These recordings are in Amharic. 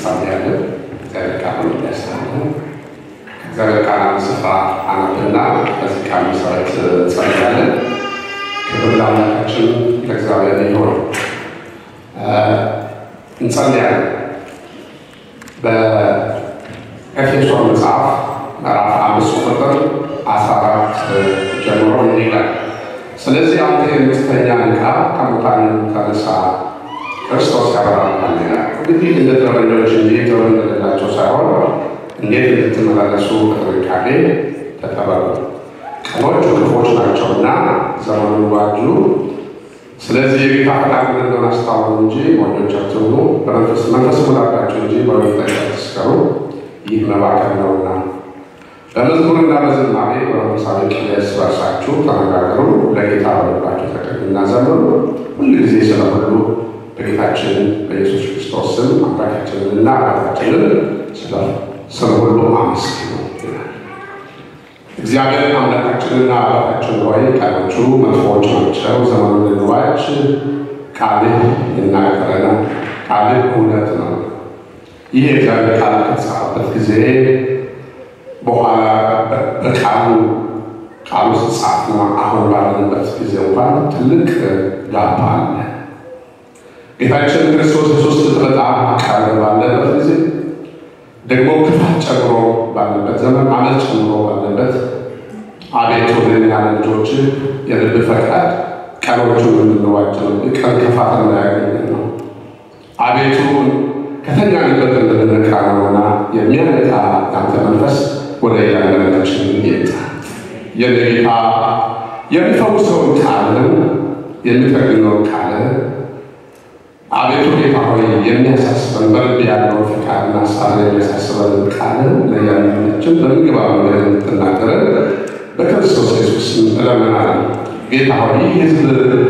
እንጸልያለን። እግዚአብሔር ቃል እንዲያስተምረን ከእግዚአብሔር ቃል አንድ ስፍራ አነብና በዚህ ቃል መሰረት እንጸልያለን። ክብር ለአምላካችን ለእግዚአብሔር ይሁን። እንጸልያለን። በኤፌሶን መጽሐፍ ምዕራፍ አምስት ቁጥር አስራ አራት ጀምሮ እንዲህ ይላል ስለዚህ አንተ የምትተኛ ንቃ፣ ከሙታን ተነሳ፣ ክርስቶስ ያበራልሃል ይላል። እንግዲህ እንደ ጥበበኞች እንጂ ጥበብ እንደሌላቸው ሳይሆን እንዴት እንድትመላለሱ በጥንቃቄ ተጠበቁ። ቀኖቹ ክፉዎች ናቸውና ዘመኑን ዋጁ። ስለዚህ የጌታ ፈቃድ ምን እንደሆነ አስታውቁ እንጂ ሞኞች አትሁኑ፣ በመንፈስ መንፈስ ሙላባቸው እንጂ በወይን ጠጅ አትስከሩ፣ ይህ መባከን ነውና። በመዝሙርና በዝማሬ በመንፈሳዊ ቅኔ እርስ በርሳችሁ ተነጋገሩ፣ ለጌታ በልባችሁ ተቀኙና ዘምሩ። ሁል ጊዜ ስለ ሁሉ በጌታችን በኢየሱስ ክርስቶስ ስም አምላካችንንና አባታችንን ስለ ሁሉ አመስግኑ ይላል። እግዚአብሔር አምላካችንና አባታችን ሆይ ቃሎቹ መጥፎዎች ናቸው፣ ዘመኑን እንዋጅ። ቃልህ ይናገረናል፣ ቃልህ እውነት ነው። ይህ የእግዚአብሔር ቃል ከተጻፈበት ጊዜ በኋላ በቃሉ ቃሉ ሲጻፍና አሁን ባለንበት ጊዜ እንኳን ትልቅ ጋፕ አለ። ጌታችን ክርስቶስ ኢየሱስ በጣም ቃል ባለበት ጊዜ ደግሞ ክፋት ጨምሮ ባለበት ዘመን አመት ጨምሮ ባለበት አቤቱ ለእኛ ልጆች የልብ ፈቃድ ቀኖቹን እንድንዋጅ ነው። ቀን ክፋት እንዳያገኘን ነው። አቤቱ ከተኛንበት እንድንነቃ ነውና የሚያነቃ ያንተ መንፈስ ወደ እያንዳንዳችን ይምጣ። የጌታ የሚፈውሰውን ቃልን የሚጠግነውን ቃልን አቤቱ ጌታ ሆይ የሚያሳስበን በልብ ያለውን ፈቃድና ሀሳብ የሚያሳስበን ቃልን ለእያንዳንዳችን በምግባ መንገድ እንድትናገረን በክርስቶስ ኢየሱስ እለምናለሁ። ጌታ ሆይ ይህ ህዝብ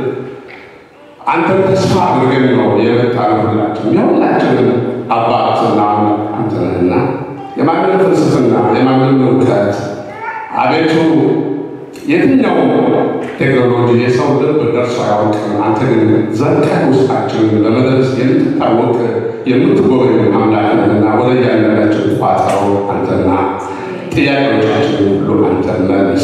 አንተን ተስፋ አድርገን ነው የመጣነው። ሁላችን የሁላችንን አባትና አንተ ነህና የማንም ፍልስፍና የማንም እውቀት አቤቱ የትኛው ቴክኖሎጂ የሰው ልብ ደርሶ አያውቅም። አንተ ግን ዘልቀህ ውስጣችንን በመድረስ የምትታወቅ የምትጎበኝ አምላክ ነህና ወደ እያንዳንዳችን ቋጠሮ አንተና ጥያቄዎቻችን ሁሉ አንተ መልስ።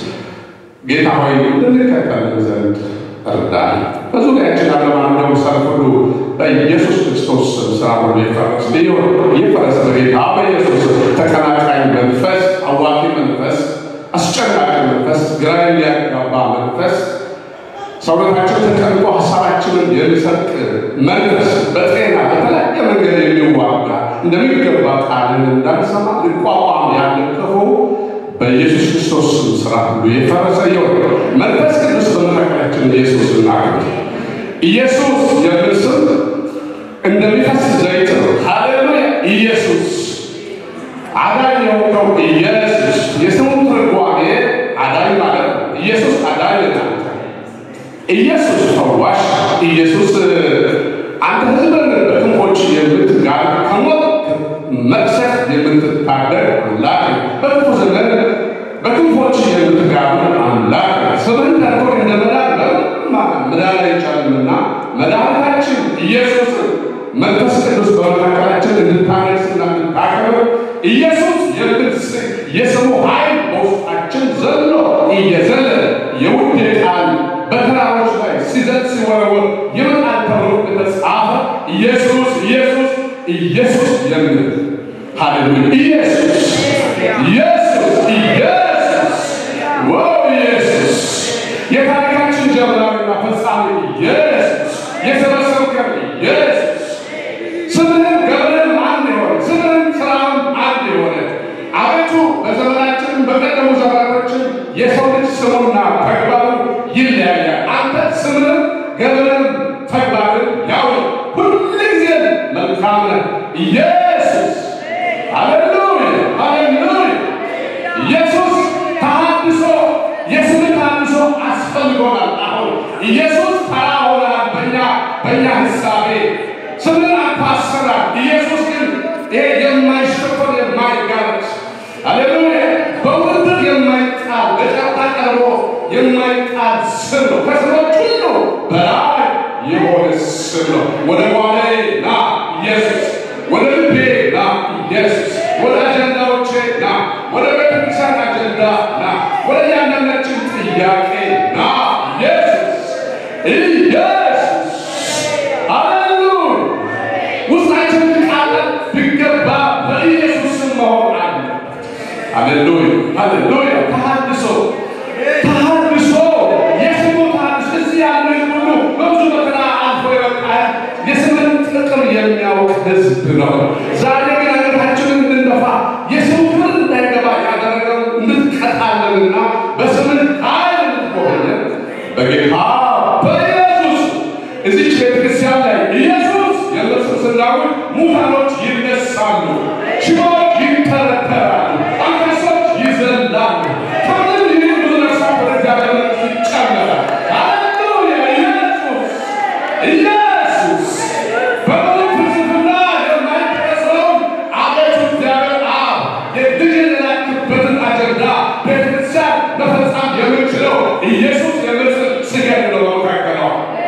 ጌታ ሆይ እንድንከተል ዘንድ እርዳን። በዙሪያችን ያለማንኛውም ሰልፍ ሁሉ በኢየሱስ ክርስቶስ ስም ስራ ሁሉ ይፈረስ ሊሆን ይፈረስ። በጌታ በኢየሱስ ተቀናቃኝ መንፈስ፣ አዋቂ መንፈስ፣ አስጨናቂ መንፈስ፣ ግራ የሚያጋባ መንፈስ፣ ሰውነታችን ተጨንቆ ሀሳባችንን የሚሰርቅ መንፈስ፣ በጤና በተለያየ መንገድ የሚዋጋ እንደሚገባ ቃልን እንዳንሰማ ሊቋቋም ያለ ክፉ በኢየሱስ ክርስቶስ ስም ስራ ሁሉ የፈረሰ ይሁን። መንፈስ ቅዱስ በመካከላችን ኢየሱስ እናገር። ኢየሱስ የሚል ስም እንደሚፈስ ዘይት ነው። ሃሌሉያ! ኢየሱስ አዳኝ የሆነው ኢየሱስ የስሙ ትርጓሜ አዳኝ ማለት ነው። ኢየሱስ አዳኝ ናት። ኢየሱስ ፈዋሽ፣ ኢየሱስ አንተ ህዝብን በክንፎች የምትጋር ከሞት መቅሰፍ የምትታደግ አምላክ በክፉ ዘመን በክንፎች የምትጋር አምላክ ስምህን ጠርቶ እንደ መዳን መዳን አይቻልምና መድኃኒታችን ኢየሱስ መንፈስ ቅዱስ በመካከላችን እንድታነጽና እንድታከብር ኢየሱስ የምትስቅ የስሙ ኃይል በውስጣችን ዘሎ እየዘለለ የውዴ ቃል በተራሮች ላይ ሲዘል ሲወረወር ይመጣል ተብሎ የተጻፈ ኢየሱስ ኢየሱስ ኢየሱስ የሚል ሃሌሉያ! ኢየሱስ ኢየሱስ ኢየሱስ ዋው! ኢየሱስ የታሪካችን ጀምራሪና ፈጻሚ ኢየሱስ የሰበሰብከን ኢየሱስ ስምህን ገብርህም አንድ የሆነ ስምህን ስራም አንድ የሆነ አቤቱ በዘመናችን በቀደሙ ዘመናቶችን የሰው ልጅ ስሙና ተግባሩ ይለያያል። አንተ ስምህን ገብርህም ተግባርን ያው ሁልጊዜ መልካም ነህ ኢየሱስ። ሃሌሉያ ሃሌሉያ። ኢየሱስ ተሐድሶ የስም ተሐድሶ አስፈልጎናል። አሁን ኢየሱስ ተራ ሆነናል በእኛ በእኛ ህሳቤ ስምን አታሰራል። ኢየሱስ ግን ይሄ የማይሸፈን የማይጋለጥ ሃሌሉያ በውድድር የማይጣል በጫታ ቀርቦ የማይጣል ስም ነው። ከስሞች ሁሉ በላይ የሆነ ስም ነው። ወደ ጓዴ ና ኢየሱስ፣ ወደ ልቤ ኢየሱስ ሃሌሉያ ውስጣችን ቃል ቢገባ በኢየሱስ ስም መሆን አለ። ሃሌሉያ ሃሌሉያ። ተሐድሶ ተሐድሶ የስሙ ተሐድሶ እዚህ ያለ ሁሉ በብዙ መከራ አልፎ የወጣ የስምን ጥቅም የሚያውቅ ሕዝብ ነው። ዛሬ ግን አንገታችንን እንድንደፋ የስሙ ክብር እንዳይገባ ያደረገው እንድትቀጣለንና በስምን ኃይል እንድትጎበኘን በጌታ በኢየሱስ እዚች ቤተክርስቲያን ላይ ኢየሱስ የሚል ስም ስናውጅ ሙታኖች ይነሳሉ፣ ሽባዎች ይተረተራሉ፣ አንካሶች ይዘላሉ። ከምንም ይህ ብዙ ነፍሳት ወደ እግዚአብሔር መንግሥት ይጨመራል። ሃሌሉያ! ኢየሱስ ኢየሱስ በብዙ ፍልስፍና የማይደረሰውን አቤቱ እግዚአብሔር አብ የልጅ የላክበትን አጀንዳ ቤተክርስቲያን መፈጸም የምችለው ኢየሱስ የሚል ስም ስገድ ነው በመካከሏ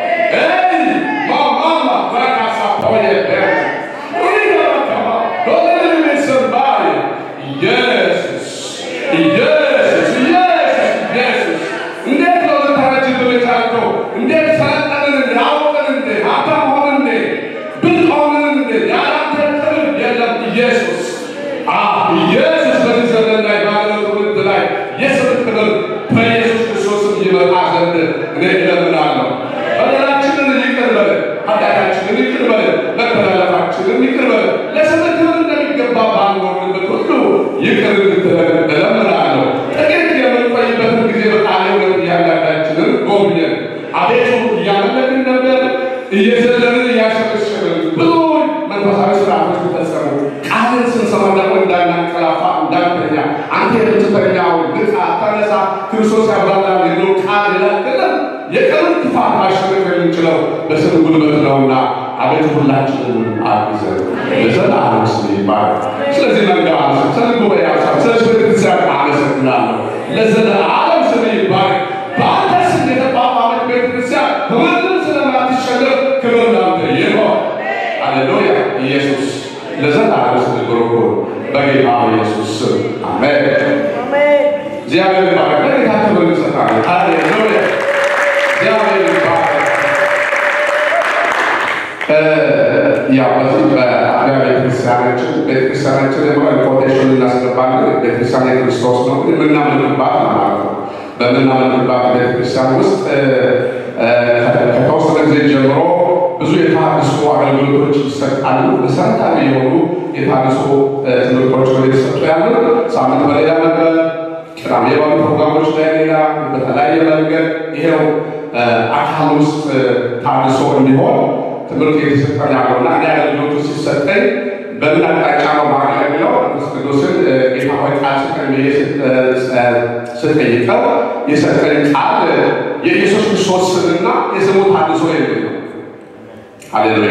ኢየሱስ በዚህ ዘመን ላይ ባለው ትውልድ ላይ የስም ክብር በኢየሱስ ክርስቶስም ይመጣ ዘንድ እኔ እለምናለሁ። በደላችንን ይቅር በለን፣ ኃጢአታችንን ይቅር በለን፣ መተላለፋችንን ይቅር በለን። ለስምህ ክብር እንደሚገባ ባንኖርበት ሁሉ ይቅር እንድትለን እለምናለሁ። ጥቂት የምንቆይበትን ጊዜ በቃለ እውነት እያንዳንዳችንን ጎብኘን። አቤቱ እያመለክን ነበር፣ እየዘለልን እያሸበሸብን ብዙ መንፈሳዊ ስርዓቶች ተፈጸሙ። ቃልን ስንሰማ ደግሞ እንዳናንቀላፋ እንዳንተኛ አንተ የምትተኛው ንቃ፣ ተነሳ፣ ክርስቶስ ያብራራል የሚለው ቃል ይላክልን የቀሩን ክፋት ማሸነፍ የምንችለው በስም ጉልበት ነውና አቤቱ ሁላችንን አግዘን። ለዘላለም ስም ይባረክ። ስለዚህ መንጋ አመሰግ ስለ ጉባኤ አመሰግ ስለ ቤተክርስቲያን አመሰግናለሁ። ለዘላለም ስም ይባረክ። በአንተ ስም የተቋቋመች ቤተክርስቲያን በማንም ስለማትሸነፍ ክብር ላንተ ይሁን። ሃሌሉያ። ኢየሱስ ለዘላለም ስም ብሩክ ይሁን። በጌታ በኢየሱስ ስም አሜን። እግዚአብሔር ይባረክ። ለጌታ ክብር እንሰጣለን። ሃሌሉያ። እግዚአብሔር ይባረክ። ያው በዚህ በአብያ ቤተክርስቲያናችን ቤተክርስቲያናችን የሆነ ኮቴሽን እናስገባለን። ቤተክርስቲያን የክርስቶስ ነው የምናምንባት ማለት ነው። በምናምንባት ቤተክርስቲያን ውስጥ ከተወሰነ ጊዜ ጀምሮ ብዙ የተሃድሶ አገልግሎቶች ይሰጣሉ። መሰረታዊ የሆኑ የተሃድሶ ትምህርቶች ነው የተሰጡ ያሉ። ሳምንት በሌላ ነበር፣ ቅዳሜ ባሉ ፕሮግራሞች ላይ ሌላ፣ በተለያየ መንገድ ይሄው አካል ውስጥ ታድሶ እንዲሆን ትምህርት የተሰጠን ያለውና እኔ አገልግሎቱ ሲሰጠኝ በምን አቅጣጫ ነው ማገለግለው ቅዱስ ቅዱስን ጌታ ሆይ ቃል ስጠኝ ብዬ ስጠይቀው የሰጠኝ ቃል የኢየሱስ ክርስቶስ ስምና የስሙ ታድሶ የሚል ነው። ሃሌሉያ!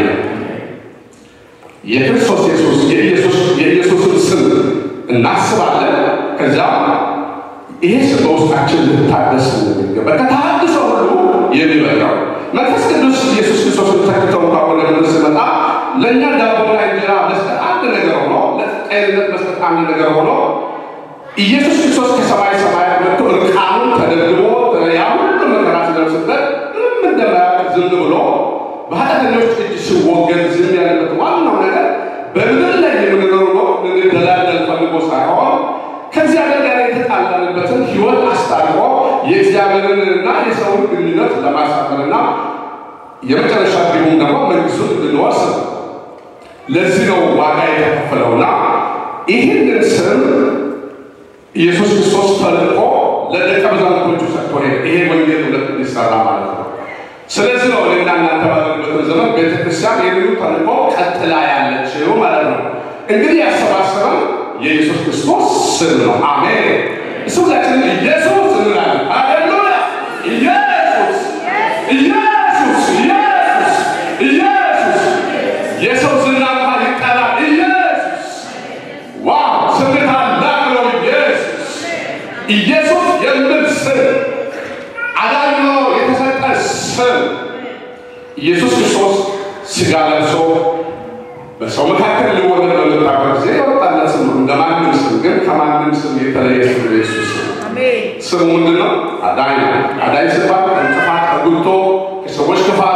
የክርስቶስ ኢየሱስ የኢየሱስን ስም እናስባለን። ከዚያ ይሄ ስም በውስጣችን ልታደስ የሚገባ ከተሃድሶ ሁሉ የሚበቃው መንፈስ ቅዱስ ኢየሱስ ክርስቶስን ተክተው እንኳ ወደ ምድር ስመጣ ለእኛ ዳቦና እንጀራ መስጠት አንድ ነገር ሆኖ ለጤንነት መስጠት አንድ ነገር ሆኖ ኢየሱስ ክርስቶስ ከሰማይ ሰማያት መጥቶ እርቃኑን ተደግሞ ያ ሁሉ መከራ ሲደርስበት ምንም እንደማያውቅ ዝም ብሎ በኃጢአተኞች እጅ ሲወገድ ዝም ያለበት ዋናው ነገር በምድር ላይ የምንኖር ነው ልንደላደል ፈልጎ ሳይሆን ከእግዚአብሔር ጋር የተጣላንበትን ሕይወት አስታርቆ የእግዚአብሔርንና የሰውን ግንኙነት ለማሳመርና የመጨረሻ ግቡም ደግሞ መንግስቱን እንድንወርስ ነው። ለዚህ ነው ዋጋ የተከፈለውና ይህንን ስም ኢየሱስ ክርስቶስ ተልቆ ለደቀ መዛሙርቶቹ ሰጥቶ ሄደ። ይሄ ወንጌል ሁለት እንዲሰራ ማለት ነው። ስለዚህ ነው እኔና እናንተ ባለንበት ዘመን ቤተክርስቲያን ይህንኑ ተልቆ ቀጥላ ያለችው ማለት ነው። እንግዲህ ያሰባሰበን የኢየሱስ ክርስቶስ ስም ነው። አሜን። እሱ ሁላችንም ኢየሱስ እንላለን። ሃሌሉያ! ኢየሱስ ኢየሱስ ኢየሱስ ኢየሱስ የሰው ዝና እንኳን ይጠራል። ኢየሱስ ዋው! ስም ታላቅ ነው። ኢየሱስ ኢየሱስ የሚል ስም አዳኝ ነው የተሰጠ ስም ኢየሱስ ክርስቶስ ስጋ ለብሶ በሰው መካከል ሊወለድ በመጣበት ጊዜ የወጣለት ስም ነው። እንደ ማንም ስም ግን ከማንም ስም የተለየ ስም ነው የኢየሱስ ስም። ስሙ ምንድን ነው? አዳኝ ነው። አዳኝ ሲባል ከእንቅፋት ከጉቶ ከሰዎች ክፋት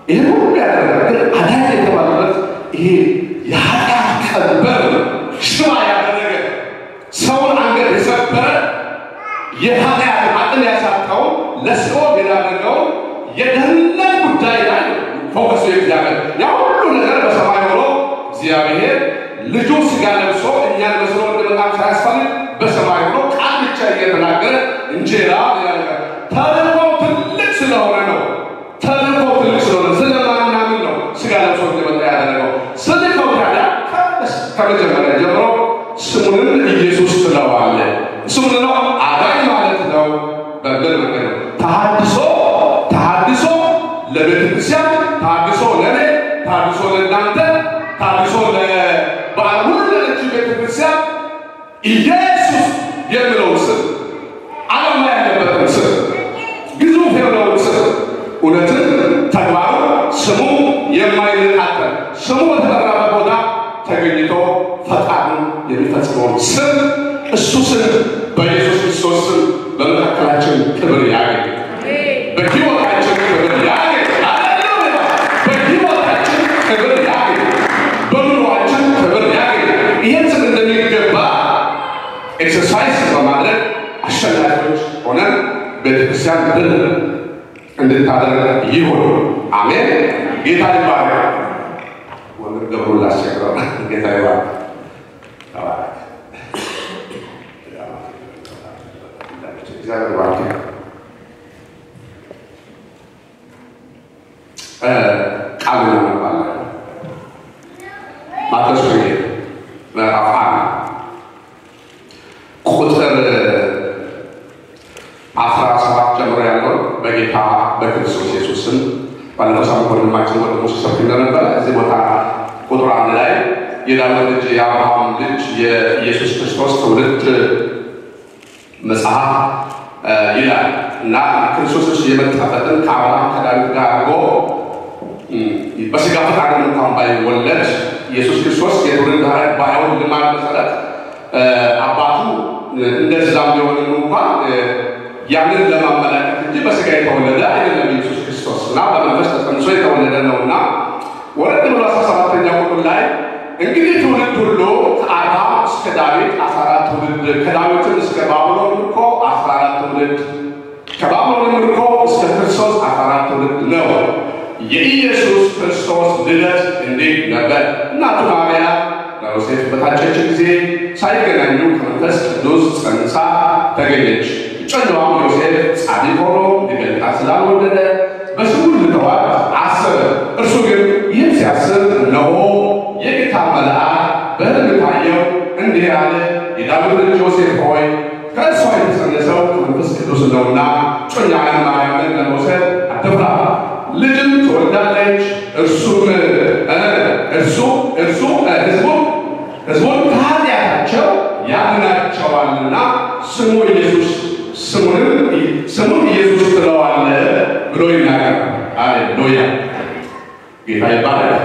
ይህ ሁሉ ያደረገ ግን አዳኝ የተባለበት ይሄ የኃጢአት ቀንበር ሽባ ያደረገ ሰውን አንገት የሰበረ የኃጢአት አቅም ያሳጣውን ለሲኦል የዳረገውን የደህንነት ጉዳይ ላይ ፎከሱ እግዚአብሔር ያ ሁሉ ነገር በሰማይ ሆኖ እግዚአብሔር ልጁ ስጋ ለብሶ እኛን መስሎ እንደመጣም ሳያስፈልግ በሰማይ ሆኖ ቃል ብቻ እየተናገረ እንጀራ ሌላ ነገር ተልእኮ ትልቅ ስለሆነ ነው። ተልእኮ ትልቅ ስለሆነ ስለማናምን ነው ስጋ ለብሶ እንደመጣ ያደረገው። ስልከው ታዲያ ከመጀመሪያ ጀምሮ ስሙንም ኢየሱስ ትለዋለህ። ስሙ ነው አዳኝ ማለት ነው። በምን መንገድ ነው? ተሐድሶ ተሐድሶ ለቤተ ክርስቲያን፣ ተሐድሶ ለእኔ፣ ተሐድሶ ለእናንተ፣ ተሐድሶ ለበዓል ሁሉ ለነችው ቤተ ክርስቲያን ኢየሱስ የሚለውን ስም ዓላማ ያለበትን ስም ግዙፍ የሆነውን ስም እውነትን ተግባሩ ስሙ የማይነጣጠል ስሙ በተጠራበት ቦታ ተገኝቶ ፈቃዱን የሚፈጽመውን ስም እሱ ስም በኢየሱስ ክርስቶስ ስም በመካከላችን ክብር ያገኝ፣ በሕይወታችን ክብር ያገኝ። ሃሌሉያ! በሕይወታችን ክብር ያገኝ፣ በኑሯችን ክብር ያገኝ። ይህን ስም እንደሚገባ ኤክሰርሳይዝ በማድረግ አሸናፊዎች ሆነን ቤተክርስቲያን ድል እንድታደርግ ይሁን። አሜን። ጌታ ይባረክ። ወንድም ገብሩ ላስቸግረው። ጌታ ይባረክ። ተባረክ። እግዚአብሔር ይባርክ። ቃሉ እናነባለን። ማቴዎስ ወንጌል ምዕራፍ አንድ ቁጥር አስራ ሰባት ጀምሮ ያለውን በጌታ በክርስቶስ ኢየሱስ ስም ባለፈው ሳምንት ወንድማችን ወንድሙ ሲሰብክ እንደነበረ እዚህ ቦታ ቁጥር አንድ ላይ የዳዊት ልጅ የአብርሃም ልጅ የኢየሱስ ክርስቶስ ትውልድ መጽሐፍ ይላል እና ክርስቶስ ኢየሱስ የመጣበትን ከአብርሃም ከዳዊት ጋር አድርጎ በስጋ ፈቃድ እንኳን ባይወለድ ኢየሱስ ክርስቶስ የትውልድ ሐረግ ባይሆን ልማድ መሰረት አባቱ እንደዛም ቢሆንም እንኳን ያንን ለማመላከት እንጂ በስጋ የተወለደ አይደለም ኢየሱስ ክርስቶስ እና በመንፈስ ተጸንሶ የተወለደ ነው እና ወረድ ብሎ አስራ ሰባተኛ ቁጥር ላይ እንግዲህ ትውልድ ሁሉ ከአብርሃም እስከ ዳዊት አስራ አራት ትውልድ ከዳዊትም እስከ ባቢሎን ምርኮ አስራ አራት ትውልድ ከባቢሎን ምርኮ እስከ ክርስቶስ አስራ አራት ትውልድ ነው። የኢየሱስ ክርስቶስ ልደት እንዴት ነበር? እናቱ ማርያም ለዮሴፍ በታጨች ጊዜ ሳይገናኙ ከመንፈስ ቅዱስ ጸንሳ ተገኘች። እጮኛዋም ዮሴፍ ጻድቅ ሆኖ ሊገልጣት ስላልወደደ በስሙ ልተዋት አሰበ። እርሱ ግን ይህን ሲያስብ እነሆ የጌታ መልአክ በሕልም ታየው፣ እንዲህ አለ፣ የዳዊት ልጅ ዮሴፍ ሆይ ከእርሷ የተጸነሰው ከመንፈስ ቅዱስ ነውና እጮኛህን ማርያምን ለመውሰድ አትፍራ፣ ልጅም ትወልዳለች። እርሱም እርሱ እርሱ ህዝቡን ህዝቡን ከኃጢአታቸው ያድናቸዋልና ስሙ ኢየሱስ ስሙንም ስሙን ኢየሱስ ትለዋለህ ብሎ ይናገር። አሌሉያ ጌታ ይባላል።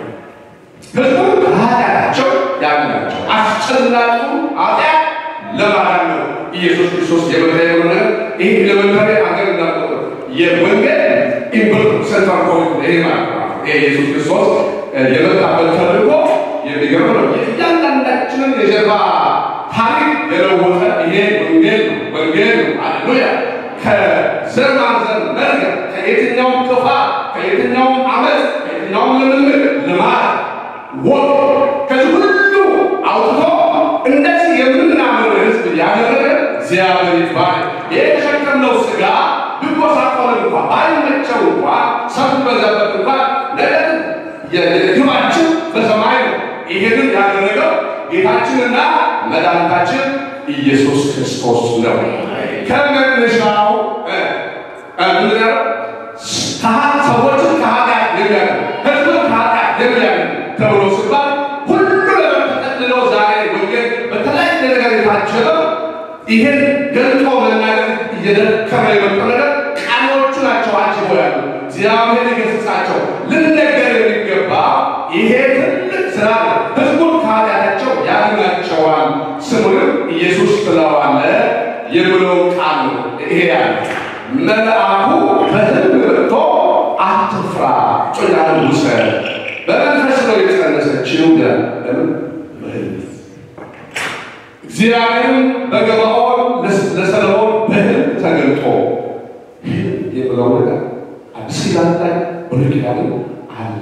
ህዝቡን ከኃጢአታቸው ያድናቸው። አስጨናቂ ኃጢአት ለማዳን ነው ኢየሱስ ክርስቶስ የመጣ የሆነ ይህ ኤሌመንታሪ አገር እንዳቆጠ የወንጌል ኢምፕል ሴንትራል ፖይንት ይሄ ማለት ነው። ይሄ ኢየሱስ ክርስቶስ የመጣበት ተልእኮ የሚገርም ነው። እያንዳንዳችንን የጀርባ ታሪክ የለወጠ ይሄ ወንጌል ነው። ወንጌል ነው። አሌሉያ ከዘር ማንዘር መርገም፣ ከየትኛውም ክፋት፣ ከየትኛውም አመፅ፣ ከየትኛውም ልምምድ፣ ልማድ፣ ወግ ከዚህ ሁሉ አውጥቶ እንደዚህ የምናምን ህዝብ ያደረገ እግዚአብሔር ይባላል። ይህ የተሸከምነው ስጋ ቢጎሳቆል እንኳ ባይመቸው እንኳ ሰው ቢበዛበት እንኳ ነገር ግባችን በሰማይ ነው። ይሄንን ያደረገው ጌታችንና መድኃኒታችን ኢየሱስ ክርስቶስ ነው። ከመነሻው ምንድነው? ሰዎችን ከኃጢአት የሚያድን ህዝብን ከኃጢአት የሚያድን ተብሎ ሲባል ሁሉ ነገር ተጠቅልለው ዛሬ ወንጌል በተለያየ ነገር የታጀበው ይህን ገልጦ መናገር እየደከመ የመጣው ነገር ቃሎቹ ናቸው አጅቦ ያሉ እግዚአብሔር ይገስጻቸው። ልንነገር የሚገባ ይሄ ትልቅ ስራ ነው። ህዝቡን ከኃጢአታቸው ያድናቸዋል፣ ስሙንም ኢየሱስ ትለዋለህ የሚለው ቃል ነው። ይሄ ያለ መልአኩ በህልም መጥቶ አትፍራ፣ ገለጸችው ይላል። ለምን በህልም እግዚአብሔርም በገባኦን ለሰለሞን በህልም ተገልጦ ህልም የብለው ነገር አዲስ ኪዳን ላይ ብሉይ ኪዳን አለ።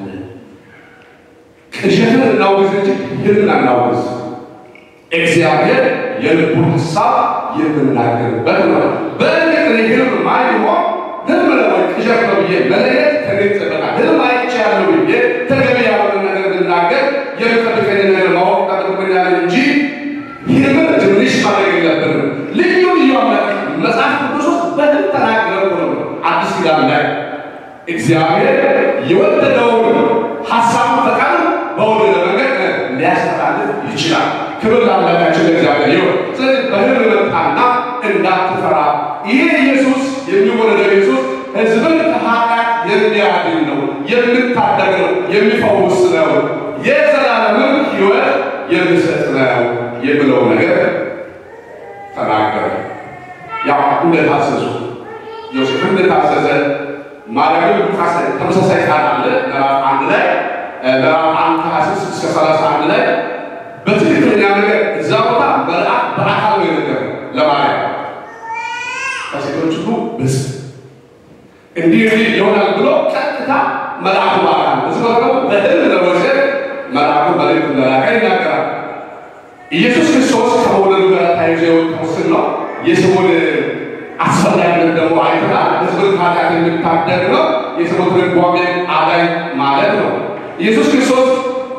ቅዠትን እናውግዝ እንጂ ህልምን አናውግዝ። እግዚአብሔር የልቡን ሀሳብ የምናገርበት ነው። በእርግጥ እኔ ህልም ማን ይሆን ህልም ነው ወይ ቅዠት ነው ብዬ መለየት ተገኝጸበታል። ህልም አይቻለሁ ብዬ ተገቢ ያልሆነ ነገር ብናገር የሚጠብቀኝ ነገር ማወቅ ጠብቆኛል እንጂ ህልምን ትንሽ ማድረግ የለብንም። ልዩ ልዩ አምላክ መጽሐፍ ቅዱስ ውስጥ በህልም ተናገረ ነው አዲስ ኪዳን ላይ እግዚአብሔር የወደደውን ሀሳቡ ፈቃድ በወደደ መንገድ ሊያስተላልፍ ይችላል። ክብር ለአምላካችን ለእግዚአብሔር ይሁን። ስለዚህ በህልም መጣና እንዳትፈራ፣ ይሄ ኢየሱስ የሚወለደው ኢየሱስ ህዝብን ከኃጢአት የሚያድን ነው፣ የሚታደግ ነው፣ የሚፈውስ ነው፣ የዘላለምን ህይወት የሚሰጥ ነው የሚለው ነገር ተናገረ። ያው እንደታዘዙ ዮሴፍ እንደታዘዘ ማርያም ሉቃስ ተመሳሳይ ቃል አለ ምዕራፍ አንድ ላይ ምዕራፍ አንድ ከሀያ ስድስት እስከ ሰላሳ አንድ ላይ በትክክለኛ ነገር እዛ ቦታ መልአክ በአካል ነው የነገረ ለማርያም ከሴቶች ሁሉ ብስ እንዲህ እንዲህ ይሆናል ብሎ ቀጥታ መልአኩ በአካል እዚ ቦታ ደግሞ በህልም ለዮሴፍ መልአኩ መልእክት እንደላከ ይናገራል። ኢየሱስ ክርስቶስ ከመውለዱ ጋር ተያይዞ የወጣው ስም ነው። የስሙን አስፈላጊነት ደግሞ አይተናል። ህዝብን ከኃጢአት የሚታደግ ነው። የስሙ ትርጓሜ አዳኝ ማለት ነው። ኢየሱስ ክርስቶስ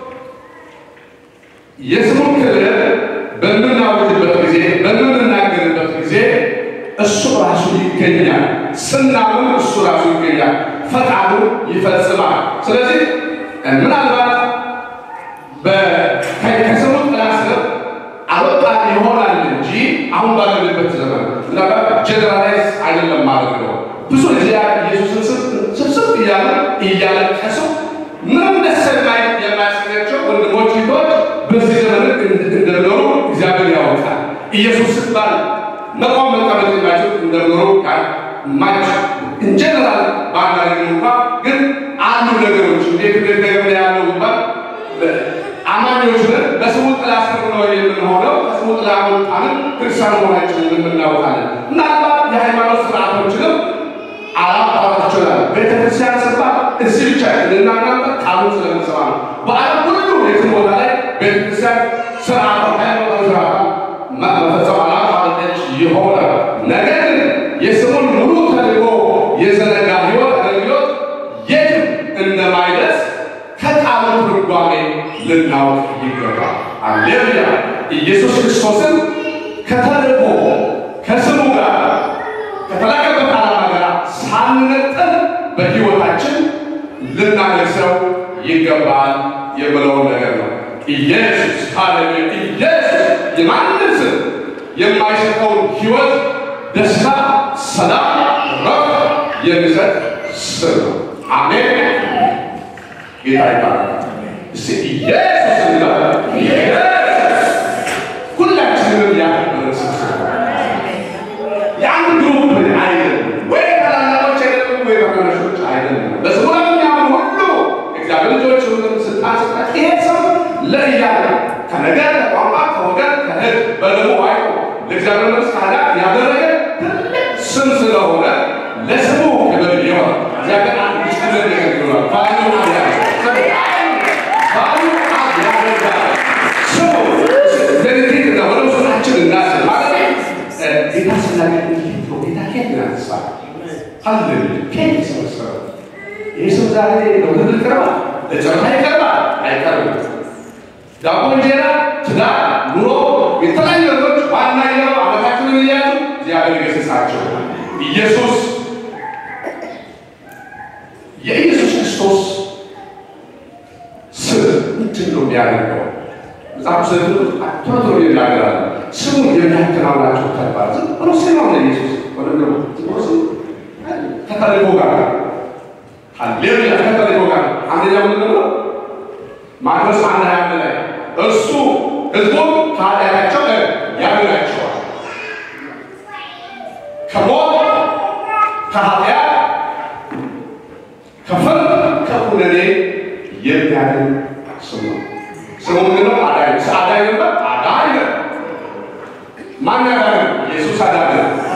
የስሙን ክብር በምናወጅበት ጊዜ በምንናገርበት ጊዜ እሱ ራሱ ይገኛል። ስናምን እሱ ራሱ ይገኛል፣ ፈቃዱ ይፈጽማል። ስለዚህ ምናልባት ከስሙ ጥላ ስር አልወጣን ይሆናል እንጂ አሁን ባለንበት ዘመን ምናልባት ጀነራላይዝ አይደለም ማለት ነው። ብዙ ጊዜ ኢየሱስን ስብስብ እያለ እያለቀሱ ምንም ደስ የማያሰኛቸው ወንድሞች ቶች በዚህ ዘመን እንደሚኖሩ እግዚአብሔር ያወቃል። ኢየሱስ ሲባል መቆም መቀመጥ የማይችሉ እንደሚኖሩ ቃል ማች እንጀነራል ባናገኝ እንኳ ግን አሉ ነገሮች እንዴት እንዴት ነገር ያለው ይባል አማኞች ነን። በስሙ ጥላ ስር ነው የምንሆነው። ከስሙ ጥላ ወጣንን ክርስቲያን መሆናችንን የምናውቃለን። ምናልባት የሃይማኖት ስርዓቶችንም አላባራት ይችላል። ቤተክርስቲያን ስባል እዚህ ብቻ ልናናንተ ቃሉን ስለምንሰማ ነው። በዓለም ሁሉ የትም ቦታ ላይ ቤተክርስቲያን ስርዓቷ ሃይማኖት ስርዓቷ መፈጸም አላባረጠች ይሆናል። ነገር ግን የስሙን ሙሉ ተልእኮ የዘነጋ ህይወት አገልግሎት የትም እንደማይደርስ ከቃሉ ትርጓሜ ልናውቅ ይገባል። አሌሉያ! ኢየሱስ ክርስቶስን ከተልእኮ ከስሙ ጋር ከተላከበት ዓላማ ጋር ሳንነጥል በሕይወታችን ልናነግሰው ይገባል የምለውን ነገር ነው። ኢየሱስ ሃሌሉያ! ኢየሱስ የማንም ስም የማይሰጠውን ሕይወት፣ ደስታ፣ ሰላም፣ ረፍት የሚሰጥ ስም ነው። አሜን። ጌታ ይባላል። እስቲ ኢየሱስ እንላለን። ኢየሱስ ሁላችንም ያከበረ ስም የአንድ ግሩፕ አይደለም፣ ወይ ታላላቆች አይደለም፣ ወይ ታናናሾች አይደለም። በስሙ ለሚያምኑ ሁሉ እግዚአብሔር ልጆች ሁሉም ስልጣን ሰጣት። ይሄ ሰው ለእያለ ከነገር ከቋንቋ ከወገን ከህዝብ በደሙ አይቶ ለእግዚአብሔር መንግስት ካህናት ያደረገ ትልቅ ስም ስለሆነ ለስሙ ክብር ይሆን። እግዚአብሔር አንድ ውስጥ ነገር ይሆናል ባሉ ያደርጋል ባሉ ያደርጋል ስሙ ለንቲት እና ወደ ውስጣችን እናስብ ማለት ጌታ ስናገ ጌታ ኬት ናስባ አለን ኬት ሰበሰበ ይህ ሰው ዛሬ ለውድድር ይቀርባል፣ ለጨረታ ይቀርባል አይቀርብም። ዳቦ፣ እንጀራ፣ ትዳር፣ ኑሮ፣ የተለያዩ ነገሮች ዋና የሆነው አመታችንን እያሉ እግዚአብሔር ይገስጻቸው። ኢየሱስ የኢየሱስ ክርስቶስ ስም ምንድን ነው የሚያደርገው? መጽሐፍ ዘንድ ቶሎ ቶሎ ይናገራል። ስሙ የሚያከናውናቸው ተግባር ዝም ብሎ ስም ነው ኢየሱስ ወደ ዝም ብሎ ስም ከተልእኮ ጋር ሃሌሉያ ከተልእኮ ጋር አንደኛ ምንድን ነው ማቴዎስ አንድ ሀያ አንድ ላይ እርሱ ህዝቡን ከኃጢአታቸው ያድናቸዋል ከሞት ከኃጢአት ከፍርድ ከኩነኔ የሚያድን ስም ነው። ስሙ ምንድን ነው? አዳኝ አዳኝ ነበር። አዳኝ ነው። ማን ያዳነ? ኢየሱስ አዳነ።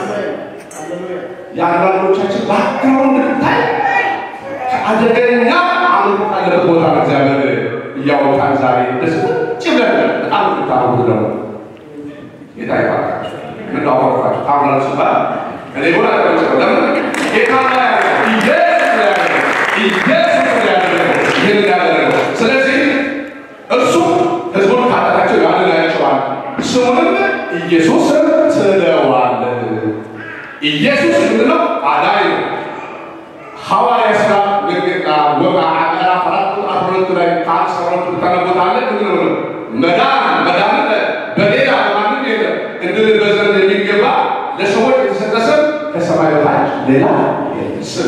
የአንዳንዶቻችን ባክግራውንድ ብታይ ከአደገኛ አምልኮ ካለበት ቦታ ነው እግዚአብሔር እያወጣን ዛሬ ደስ ቁጭ ብለን በጣም ታሩት ደግሞ ጌታ ይባርካቸው። ምን አወራችሁ? ታምራችሁ ሲባል እኔ ሆነ ተቀምጠው ለምን ጌታ ላይ ኢየሱስ ላይ ኢየሱስ ላይ ይህን ያደረገው ስለዚህ እርሱ ህዝቡን ካጠቃቸው ያድናቸዋል፣ ስሙንም ኢየሱስ ትለዋለህ። ኢየሱስ ምንድነው? አዳኝ ነው። ሐዋርያ ሥራ ምልክት ወጋ ምዕራፍ አራት ቁጥር አስራ ሁለት ላይ ከአንድ እስከ ሁለት ታነቦታለ። ምንድን ነው መዳን መዳን በሌላ በማንም የለም እንድንበት ዘንድ የሚገባ ለሰዎች የተሰጠ ስም ከሰማይ በታች ሌላ ስም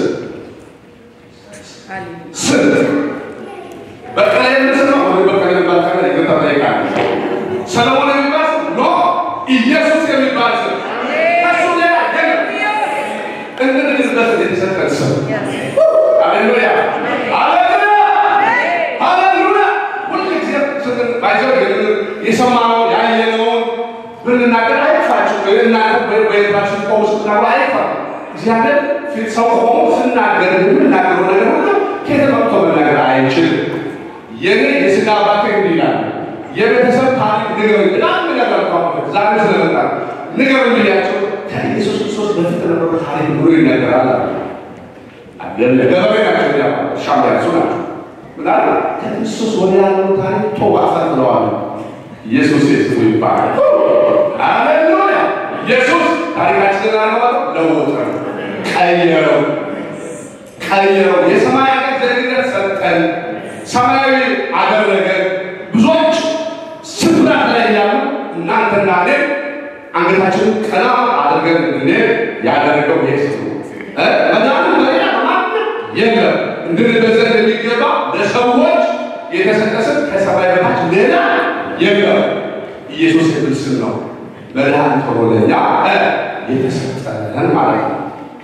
ስም በቀለ የምስል ነው ወይ በቀለ የሚባል ካለ ይቅርታ ጠይቃለሁ። ሰለሞን የሚባል ስም ኖ ኢየሱስ የሚባል ስም ከሱ ሌላ የለም። እንድንበት የተሰጠን ስም ሃሌሉያ ሃሌሉያ ሃሌሉያ። ሁልጊዜ ስምን ባይዘው የሰማነው ያየነውን ብንናገር አይክፋችሁ። እናንተ በቤታችሁ ቆሙ ስትናገሩ አይክፋ። እግዚአብሔር ፊት ሰው ቆሞ ስናገር የምናገረው ነገር ሁሉ ከየት መጥቶ መናገር አይችልም። የኔ የስጋ አባቴ እንዲህ ይላል፣ የቤተሰብ ታሪክ ንገሩኝ። በጣም ነገር ዛሬ ስለመጣ ንገሩኝ ብያቸው ከኢየሱስ ክርስቶስ በፊት የነበረ ታሪክ ብሎ ይነገራል አለ። ገበሬ ናቸው፣ ያ ሻም ያሱ ናቸው። ምናለ ከክርስቶስ ወደ ያለው ታሪክ ቶ አሳጥለዋል። ኢየሱስ የስሙ ይባላል። ሃሌሉያ! ኢየሱስ ታሪካችንን አለዋል፣ ለወጠ፣ ቀየረው፣ ቀየረው። የሰማይ አገር ዜግነት ሰጠን፣ ሰማያዊ አደረገ። ብዙዎች ስፍራት ላይ ያሉ እናንተና እኔ አንገታችንን ቀና አድርገን እንድንሄድ ያደረገው ኢየሱስ ነው። መዳኑ በሌላ በማንም የለም። እንድንበዘን የሚገባ ለሰዎች የተሰጠ ስም ከሰማይ በታች ሌላ የለም። ኢየሱስ የሚል ስም ነው። መድኃኒት ሆኖ ለእኛ የተሰጠን ማለት ነው።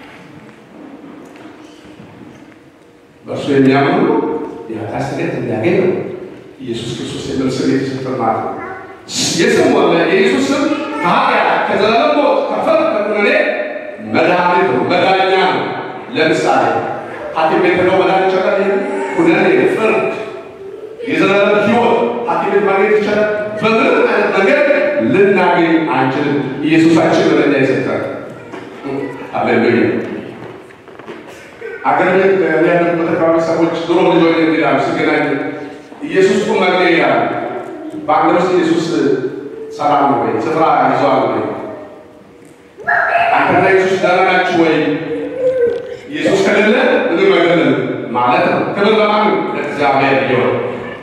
በእርሱ የሚያምኑ የኃጢአት ስርየት እንዲያገኝ ነው። ኢየሱስ ክርስቶስ የሚል ስም የተሰጠን ማለት ነው። የስም ወለ የኢየሱስ ስም ከኃጢአት ከዘላለም ሞት ከፍርድ ከኩነኔ መድኃኒት ነው፣ መዳኛ ነው። ለምሳሌ ሐኪም ቤት ሄደው መድኃኒት ይቻላል። ይሄ ኩነኔ፣ ፍርድ፣ የዘላለም ሕይወት ሐኪም ቤት ማግኘት ይቻላል። በምንም አይነት መንገድ ልናገኝ አንችልም። ኢየሱሳችን ለእኛ የሰጠን አሌሉያ። አገር ቤት ያለበት አካባቢ ሰዎች ድሮ ልጆች ይላሉ ሲገናኙ ኢየሱስ ቁም መግቢያ ይላሉ። በአገር ውስጥ ኢየሱስ ሰላም ነው ወይ ስፍራ ይዘዋል ወይ አንተና ኢየሱስ ደህና ናችሁ ወይ? ኢየሱስ ከሌለ ምንም አይደለም ማለት ነው። ክብር ለማን? ለእግዚአብሔር ይሁን።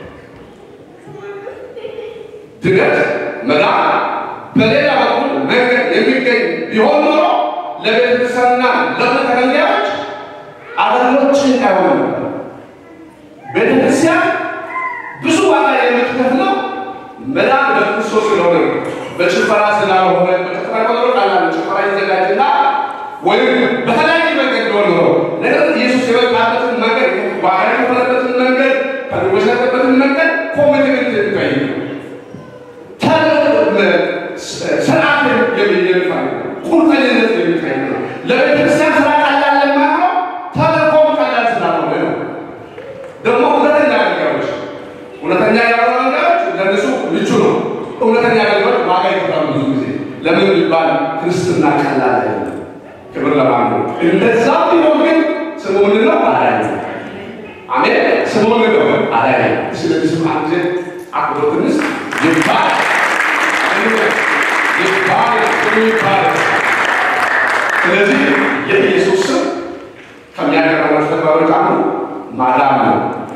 ድነት መዳን በሌላ በኩል መንገድ የሚገኝ ቢሆን ኖሮ ለቤተክርስቲያንና ለእምነት ተከታዮች አገልግሎችን አይሆንም ነበር። ቤተክርስቲያን ብዙ ዋጋ የምትከፍለው መዳን በክርስቶስ ስለሆነ ነው። በጭፈራ ስላልሆነ በጭፈራ ቆጠሮ ቃላለ ጭፈራ ይዘጋጅና ወይም በተለያየ መንገድ ቢሆን ኖሮ ነገር ግን ኢየሱስ የመጣበትን መንገድ ዋጋ የከፈለበትን መንገድ ከድጎች ያለበትን መንገድ ኮሚትመንት የሚታይ ነው። ስርዓት የሚታይ ቁርጠኝነት የሚታይ ነው። ለቤተክርስቲያን ስራ ቀላል ለማነው ተልእኮም ቀላል ስላልሆነ ነው። ደግሞ እውነተኛ አገልጋዮች እውነተኛ ያልሆኑ አገልጋዮች ለእነሱ ምቹ ነው። እውነተኛ አገልጋዮች ዋጋ ይከፍላሉ ብዙ ጊዜ። ለምን ቢባል ክርስትና ቀላል አይደለም። ክብር ለማን ነው? እንደዛ ቢሆን ግን ስሙ ምንድን ነው? አዳኝ ነው። አሜን። ስሙ ምንድን ነው? አዳኝ ነው። ስለዚህ ስም አንድ ጊዜ አክብሮት ትንሽ ይባል ይባል ስሙ ይባል። ስለዚህ የኢየሱስ ስም ከሚያቀርባቸው ተግባሮች አንዱ ማዳን ነው።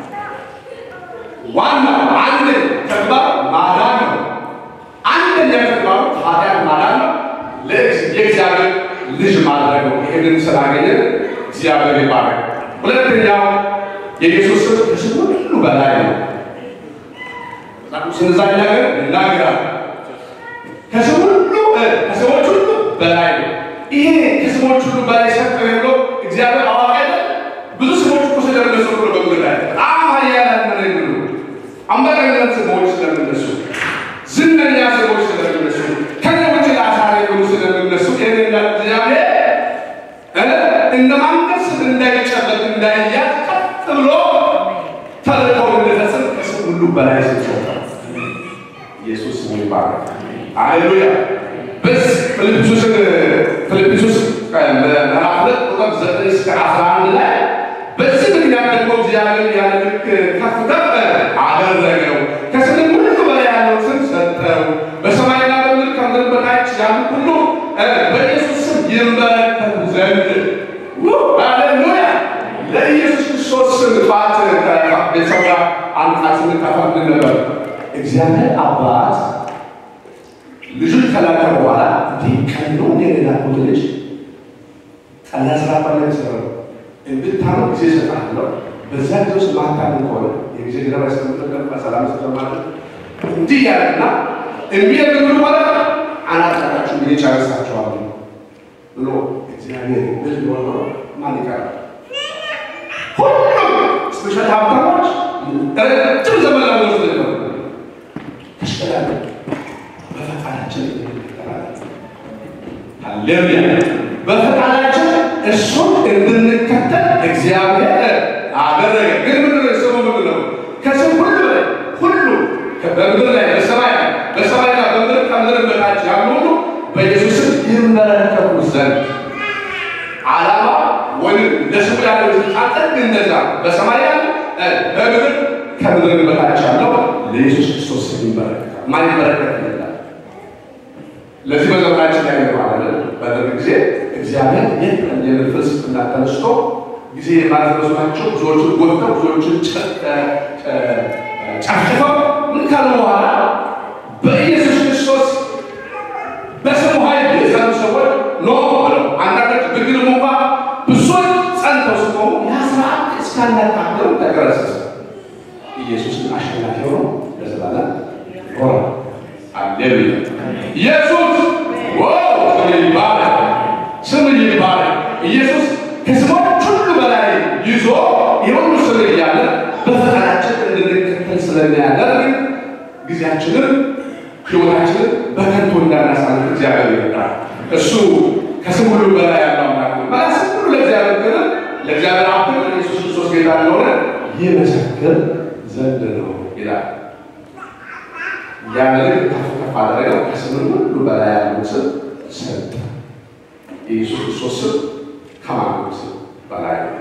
ዋናው አንድ ተግባር ማዳን ነው። አንደኛ ተግባሩ ኃጢአት ማዳን ነው። የእግዚአብሔር ልጅ ማድረግ ነው። ይህንን ስላገኘ እግዚአብሔር ይባረክ። ሁለተኛው የኢየሱስ ስም ከስም ሁሉ በላይ ነው። ስንዛ ነገር ይናገራል። ከስም ሁሉ ከስሞች ሁሉ በላይ ነው። ይሄ ከስሞች ሁሉ በላይ ሰጠ ብሎ እግዚአብሔር አዋቂ አይደል? ብዙ ስሞች እኮ ስለሚመስሉ ነው በምድር ላይ በጣም ኃያላን ነው የሚሉ አምባገነን ስሞች ስለሚ ብሎ ተልእኮውን እንዲፈጽም ከስም ሁሉ በላይ ሰጥቶታል። ኢየሱስ ስሙ ይባረክ። ሃሌሉያ። በዚህ ፊልጵስዩስን ፊልጵስዩስ ምዕራፍ ሁለት ቁጥር ዘጠኝ እስከ አስራ አንድ ላይ በዚህ ምክንያት ደግሞ እግዚአብሔር ያለ ልክ ከፍ ከፍ አደረገው፣ ከስምም ሁሉ በላይ ያለው ስም ሰጠው። በሰማይና በምድር ከምድር በታች ያሉ ሁሉ በኢየሱስ ስም ይንበረከኩ ዘንድ ሃሌሉያ። ለኢየሱስ ክርስቶስ ስም ባት ቤተሰብ ጋር አንድ ቃል ስንካፈል ምን ነበር? እግዚአብሔር አባት ልጁን ከላከ በኋላ እንዲህ ቀን ነው እንደ ላኩት ልጅ ቀላ ስራ ባለ ሰራው እንድታመው ጊዜ እሰጥሃለሁ። በዛ ጊዜ ውስጥ ማታምን ከሆነ የጊዜ ገደብ ያስቀምጥልን በሰላም ስለማለት እንዲህ ያለና የሚያደርጉ ማለት አናጣጣችሁ ጊዜ ጨርሳችኋለሁ ብሎ እግዚአብሔር ብል ሆኖ ማን ይቀራል? ሁሉም ስፔሻል ሀብታሞች ረጅም ዘመን ለመወስ ነው ተሽቀዳለ በፈቃዳችን ሃሌሉያ በፈቃዳችን እሱን እንድንከተል እግዚአብሔር አደረገ። ግን ምንድን ነው ስሙ ምንድን ነው? ከስም ሁሉ በላይ ሁሉ በምድር ላይ በሰማይ ላይ በሰማይና በምድር ከምድር በታች ያሉ ሁሉ በኢየሱስም ይንበረከኩ ዘንድ ዓላማ ወይም ለስሙ ያለው ስልጣን ጥግ እንደዛ በሰማይ ያለ በምድር ከምድር በታች ያለው ለኢየሱስ ክርስቶስ ይንበረከካል። ማን ይንበረከክ ይላል? ለዚህ በዘመናችን ላይ ነው ማለት በደርግ ጊዜ እግዚአብሔር የት የምድር ፍልስፍና ተነስቶ ጊዜ የማድረሱ ናቸው ብዙዎችን ጎድተው ብዙዎችን ጨፍጭፈው ምን ካሉ በኋላ በኢየሱስ ክርስቶስ በስሙ ኃይል የጸኑ ሰዎች ኖ ብለው አንዳንዶች ብግንም እንኳ ብዙዎች ጸንተው ሲቆሙ ያ ስርዓት እስካናቃለው ተገረሰሰ። ኢየሱስን አሸናፊ ሆኖ ለዘላለም ሆነ። አሌሉያ ኢየሱስ ስም ይባላል፣ ስም ይባላል። ኢየሱስ ከስሞች ሁሉ በላይ ይዞ የሁሉ ስም እያለ በፈቃዳችን እንድንከተል ስለሚያደርግ ጊዜያችንን ሕይወታችንን በከንቱ እንዳናሳልፍ እግዚአብሔር ይረዳል። እሱ ከስም ሁሉ በላይ ያለው አምላክ ነው። ማለት ስም ሁሉ ለእግዚአብሔር ክብር፣ ለእግዚአብሔር አብ ክብር፣ ኢየሱስ ክርስቶስ ጌታ እንደሆነ ይመሰክር ዘንድ ነው ይላል። ያንን ከፍ ከፍ አደረገው። ከስም ሁሉ በላይ ያለው ስም ሰጠ። የኢየሱስ ክርስቶስ ስም ከማንም ስም በላይ ነው።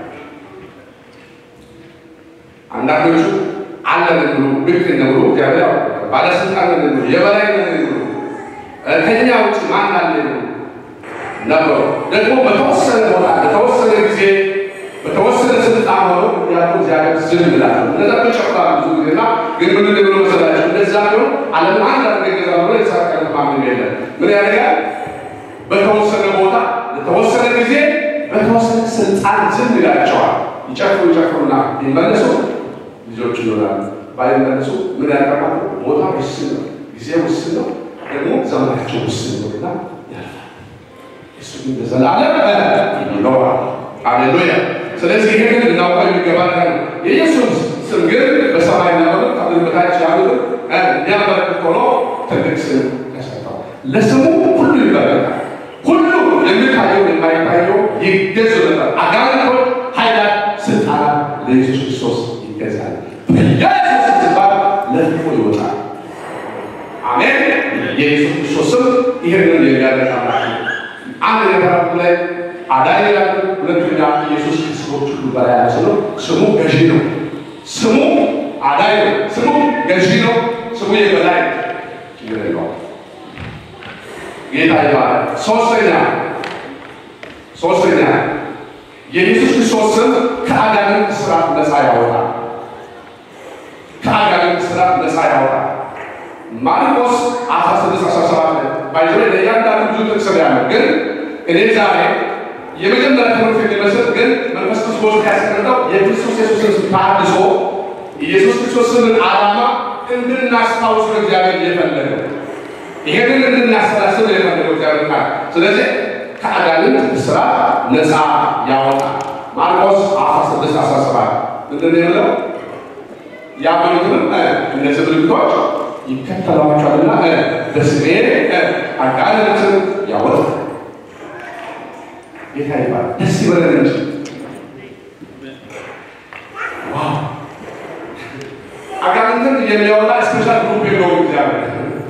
አንዳንዶቹ አለን ብሎ ልክ ነው ብሎ እግዚአብሔር ባለስልጣን ነው ብሎ የበላይ ነው ብሎ ከኛ ውጭ ማን አለ ብሎ ነበሩ። ደግሞ በተወሰነ ቦታ በተወሰነ ጊዜ በተወሰነ ስልጣን ሆኖ ያሉ እግዚአብሔር ዝም ይላል። እነዛ ተጨፍራሉ ብዙ ጊዜና ግን ምን ብሎ መሰላቸው እንደዛ ቢሆን ዓለም አንድ አድርገ ብሎ የተሳካለት ማንም የለም። ምን ያደርጋል? በተወሰነ ቦታ ለተወሰነ ጊዜ በተወሰነ ስልጣን ዝም ይላቸዋል። ይጨፍሩ ይጨፍሩና ይመለሱ ልጆች ይሆናሉ። ባይመለሱ ምን ያቀርባሉ? ቦታ ውስን ነው፣ ጊዜ ውስን ነው፣ ደግሞ ዘመናቸው ውስን ነው እና ያልፋል። እሱ ግን ለዘላለም ይኖራል። ሃሌሉያ። ስለዚህ ይህንን ልናውቀው የሚገባ ነገር ነው። የኢየሱስ ስም ግን በሰማይና በምድር ከምድር በታች ያሉትን እንዲያመለክት ሆኖ ትልቅ ስም ተሰጠው። ለስሙ ሁሉ ይበረታል። ሁሉ የሚታየው የማይታየው ይገዙለታል። አጋንንቶች፣ ኃይላት፣ ስልጣናት ለኢየሱስ ክርስቶስ ይገዛል። በኢየሱስ ስትባል ለፍቶ ይወጣል። አሜን። የኢየሱስ ክርስቶስ ስም ይህንን የሚያደርግ አምላክ ነው። አንድ ነገር ላይ አዳኝ ያሉ ሁለተኛ ኢየሱስ ከስሞች ሁሉ በላይ ያለ ስሙ ስሙ ገዢ ነው። ስሙ አዳኝ ነው። ስሙ ገዢ ነው። ስሙ የበላይ ችግር የለውም። ጌታ ይባላል። ሶስተኛ ሶስተኛ የኢየሱስ ክርስቶስ ስም ከአጋንንት ስራት ነፃ ያወጣል። ከአጋንንት ስራት ነፃ ያወጣል። ማርቆስ 16 17 ባይዘ ለእያንዳንዱ ብዙ ጥቅስ ነው ያለው፣ ግን እኔ ዛሬ የመጀመሪያ ትምህርት የሚመስል ግን መንፈስ ክርስቶስ ያስቀምጠው የክርስቶስ ኢየሱስን ታድሶ ኢየሱስ ክርስቶስን ዓላማ እንድናስታውስ ነው እግዚአብሔር እየፈለገ ይሄንን እንድናሰላስል የፈለገው እግዚአብሔር ቃል። ስለዚህ ከአጋንንት እስራት ነፃ ያወጣል። ማርቆስ 16 17 ምንድን ነው የሚለው? ያመኑትንም እነዚህ ምልክቶች ይከተሏቸዋልና በስሜ አጋንንትን ያወጣል። ጌታ ይባላል። ደስ ይበለን እንጂ አጋንንትን የሚያወጣ ስፔሻል ግሩፕ የለውም እግዚአብሔር።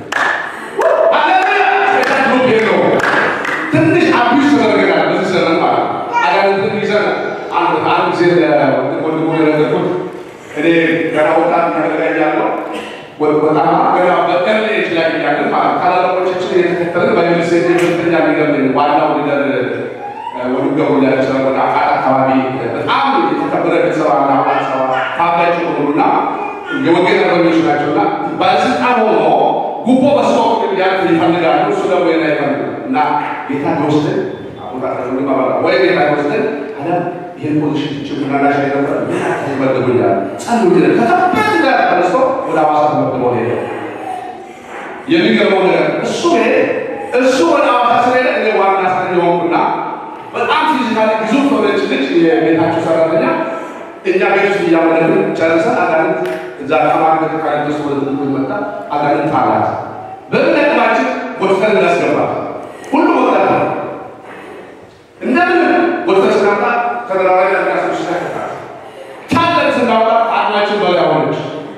ሃሌሉያ! ስፔሻል ግሩፕ የለውም። ትንሽ አቢዩዝ ተደረገናል በዚህ ዘመን ማለት ነው። አጋንንትን ይዘን አንድ አንድ ጊዜ ወንድሞ የነገርኩት እኔ ገና ወጣት ያደረጋያለሁ በጣም ገና በቀርሌ ኤጅ ላይ እያለን ማለት ታላላቆቻችን እየተከተልን በዩኒሴ ሁለተኛ ሊደር ዋናው ሊደር ወዱ ገብሩ ያቸው ወደ አቃት አካባቢ በጣም የተከበረ ቤተሰብ አለ አባት ሰባ ታቢያቸው ሆኑና የወንጌል አርበኞች ናቸውና ባለስልጣን ሆኖ ጉቦ በስቶ ያለ ይፈልጋሉ። እሱ ደግሞ ና ይፈልግ እና ጌታ ወስደን ወይ ጌታ ወስደን አለ ይህን ፖዚሽን ችግናላሽ ነበር ይመደቡኛል ጸልዩ ከከበት ጋር ተነስቶ ወደ አዋሳ ተመድቦ ሄደ። የሚገርመው ነገር እሱ ሄደ እሱ ወደ አዋሳ ስለሄደ እኔ ዋና አስጠኝ ሆንኩና በጣም ፊዚካሊ ግዙፍ ሆነች ልጅ የቤታቸው ሰራተኛ እኛ ቤት ውስጥ እያመለክን ጨርሰን አጋንንት እዛ ተማሪ ቤተካሪ ደስ ወደ ትምህርት መጣ። አጋንንት አላት በምን አቅማችን ወጥተን እናስገባት ሁሉ ወጣት ነው እንደምን ወጥተን ስናምጣ ተደራራቢ አጋሶች ተከታል ታለን ስናወጣ አቅማችን በላይ ሆነች።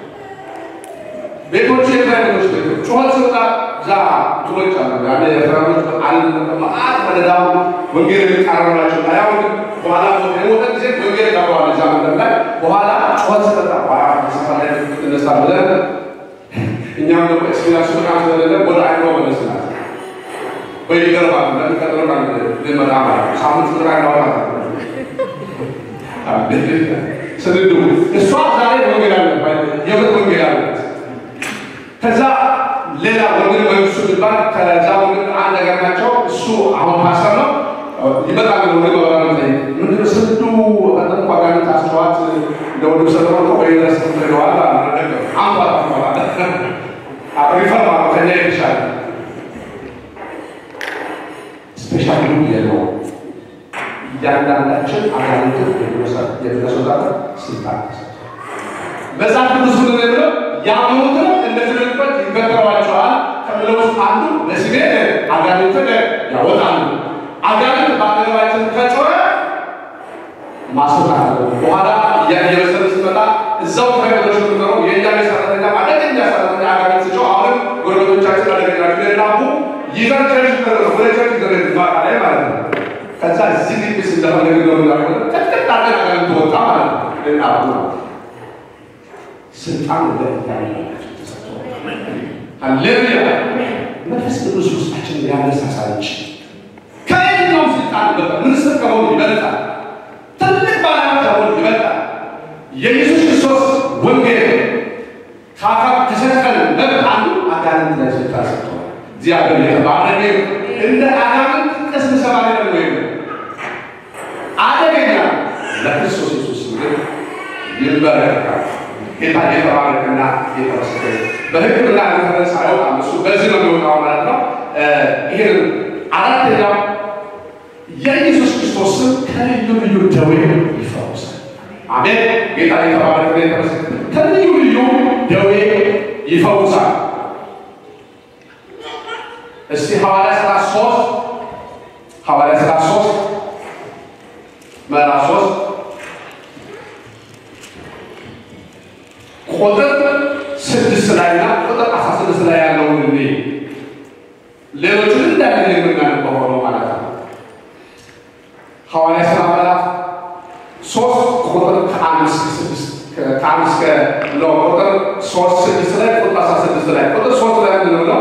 ቤቶች የትራይቶች ቤቶች ጩኸት ስወጣ እዛ ትሎች አሉ ያለ የፍራኖች አል መአት መደዳው ወንጌል የሚቃረናቸው ያ ወንጌል በኋላ የሞተ ጊዜ ወንጌል ቀረዋል እዛ መንደር ላይ በኋላ ጩኸት ስጠጣ በኋላ ሰፈር ላይ ትነሳ ብለን እኛም ደግሞ ኤክስፔሪንስ በጣም ስለሌለ ወደ አይሮ መለስናት ወይ ይገርማል ለሚቀጥለው ቃል ልመጣ ማለት ሳምንት ቁጥር አይናወጣ ስንዱ እሷ ዛሬ ወንጌል አለ የምር ወንጌል አለት ከዛ ሌላ ወንጌል መንግስቱ የሚባል ከዛ ወንጌል አንድ ነገር ናቸው። እሱ አሁን ፓስተር ነው ይመጣል። ወደ ገበራ ላይ ምንድን ስንዱ በጣም ቋጋን ታስተዋት ለወዱ ሰለሞን እኮ በዩኒቨርሲቲ ተምረዋል አለ አንኳ ተምረዋል ሪፈርማ ከኛ የተሻለ ስፔሻል ግሩፕ የለውም። እያንዳንዳችን አጋንንትን የምናስወጣት ስልጣን መጽሐፍ ቅዱስ ምን ብለው ያመኑትን እንደትልበት ይከተሏቸዋል ከምለው ውስጥ አንዱ ለስሜ አጋንንትን ያወጣሉ። አጋንንት በአጠገባችን ከጮኸ ማስወጣት አለ። በኋላ እየበሰለ ስትመጣ እዛው ተከታዮች የምንኖረው የእኛ ቤት ሰራተኛ አደገኛ ሰራተኛ አጋንንት ስጮህ አሁንም ጎረቤቶቻችን አደገኛ ሌላቡ ይዘን ቸርች ደረሱ ወደ ቸርች ደረሱ ማታ ላይ ማለት ነው። ከዛ እዚህ ግቢስ እንደፈለግ ነው ላ ቅጥቅጥ አድርገን አጋንንት ወጣ ማለት ነው። ሌላቡ ነው ስልጣን ለእያንዳንዳችን ተሰጥቶ ሃሌሉያ መንፈስ ቅዱስ ውስጣችን ሊያነሳሳ እንጂ ከየትኛውም ስልጣን ይበልጣል። ሚኒስትር ከመሆኑ ይበልጣል። ትልቅ ባለሀብት ከመሆኑ ይበልጣል። የኢየሱስ ክርስቶስ ወንጌል ካካ ከሰጠን መብት አንዱ አጋንንት ላይ ስልጣን ሰጥቷል። እግዚአብሔር የተባረከ እንደ አጋንንት ቅስም ሰባሪ ደግሞ የለም። አደገኛ ለክርስቶስ ኢየሱስ ግን ይንበረከካል። ጌታ የተባረከና የተመሰገነ በሕክምና ሪፈረንስ አይወጣም። እሱ በዚህ ነው የሚወጣው ማለት ነው። ይህን አራተኛው የኢየሱስ ክርስቶስን ከልዩ ልዩ ደዌ ይፈውሳል። አሜን። ጌታ የተባረከና የተመሰገነ ከልዩ ልዩ ደዌ ይፈውሳል። እስቲ ሐዋርያ ሥራ ሶስት ሐዋርያ ሥራ ሶስት ምዕራፍ ሶስት ቁጥር ስድስት ላይ እና ቁጥር አስራ ስድስት ላይ ያለውን እኔ ሌሎችን እንዳለ የምናነበው ሆኖ ማለት ነው። ሐዋርያ ሥራ ምዕራፍ ሶስት ቁጥር ከአንድ እስከ ስድስት ከአንድ እስከ ነው ቁጥር ሶስት ስድስት ላይ ቁጥር አስራ ስድስት ላይ ቁጥር ሶስት ላይ ምንድን ነው?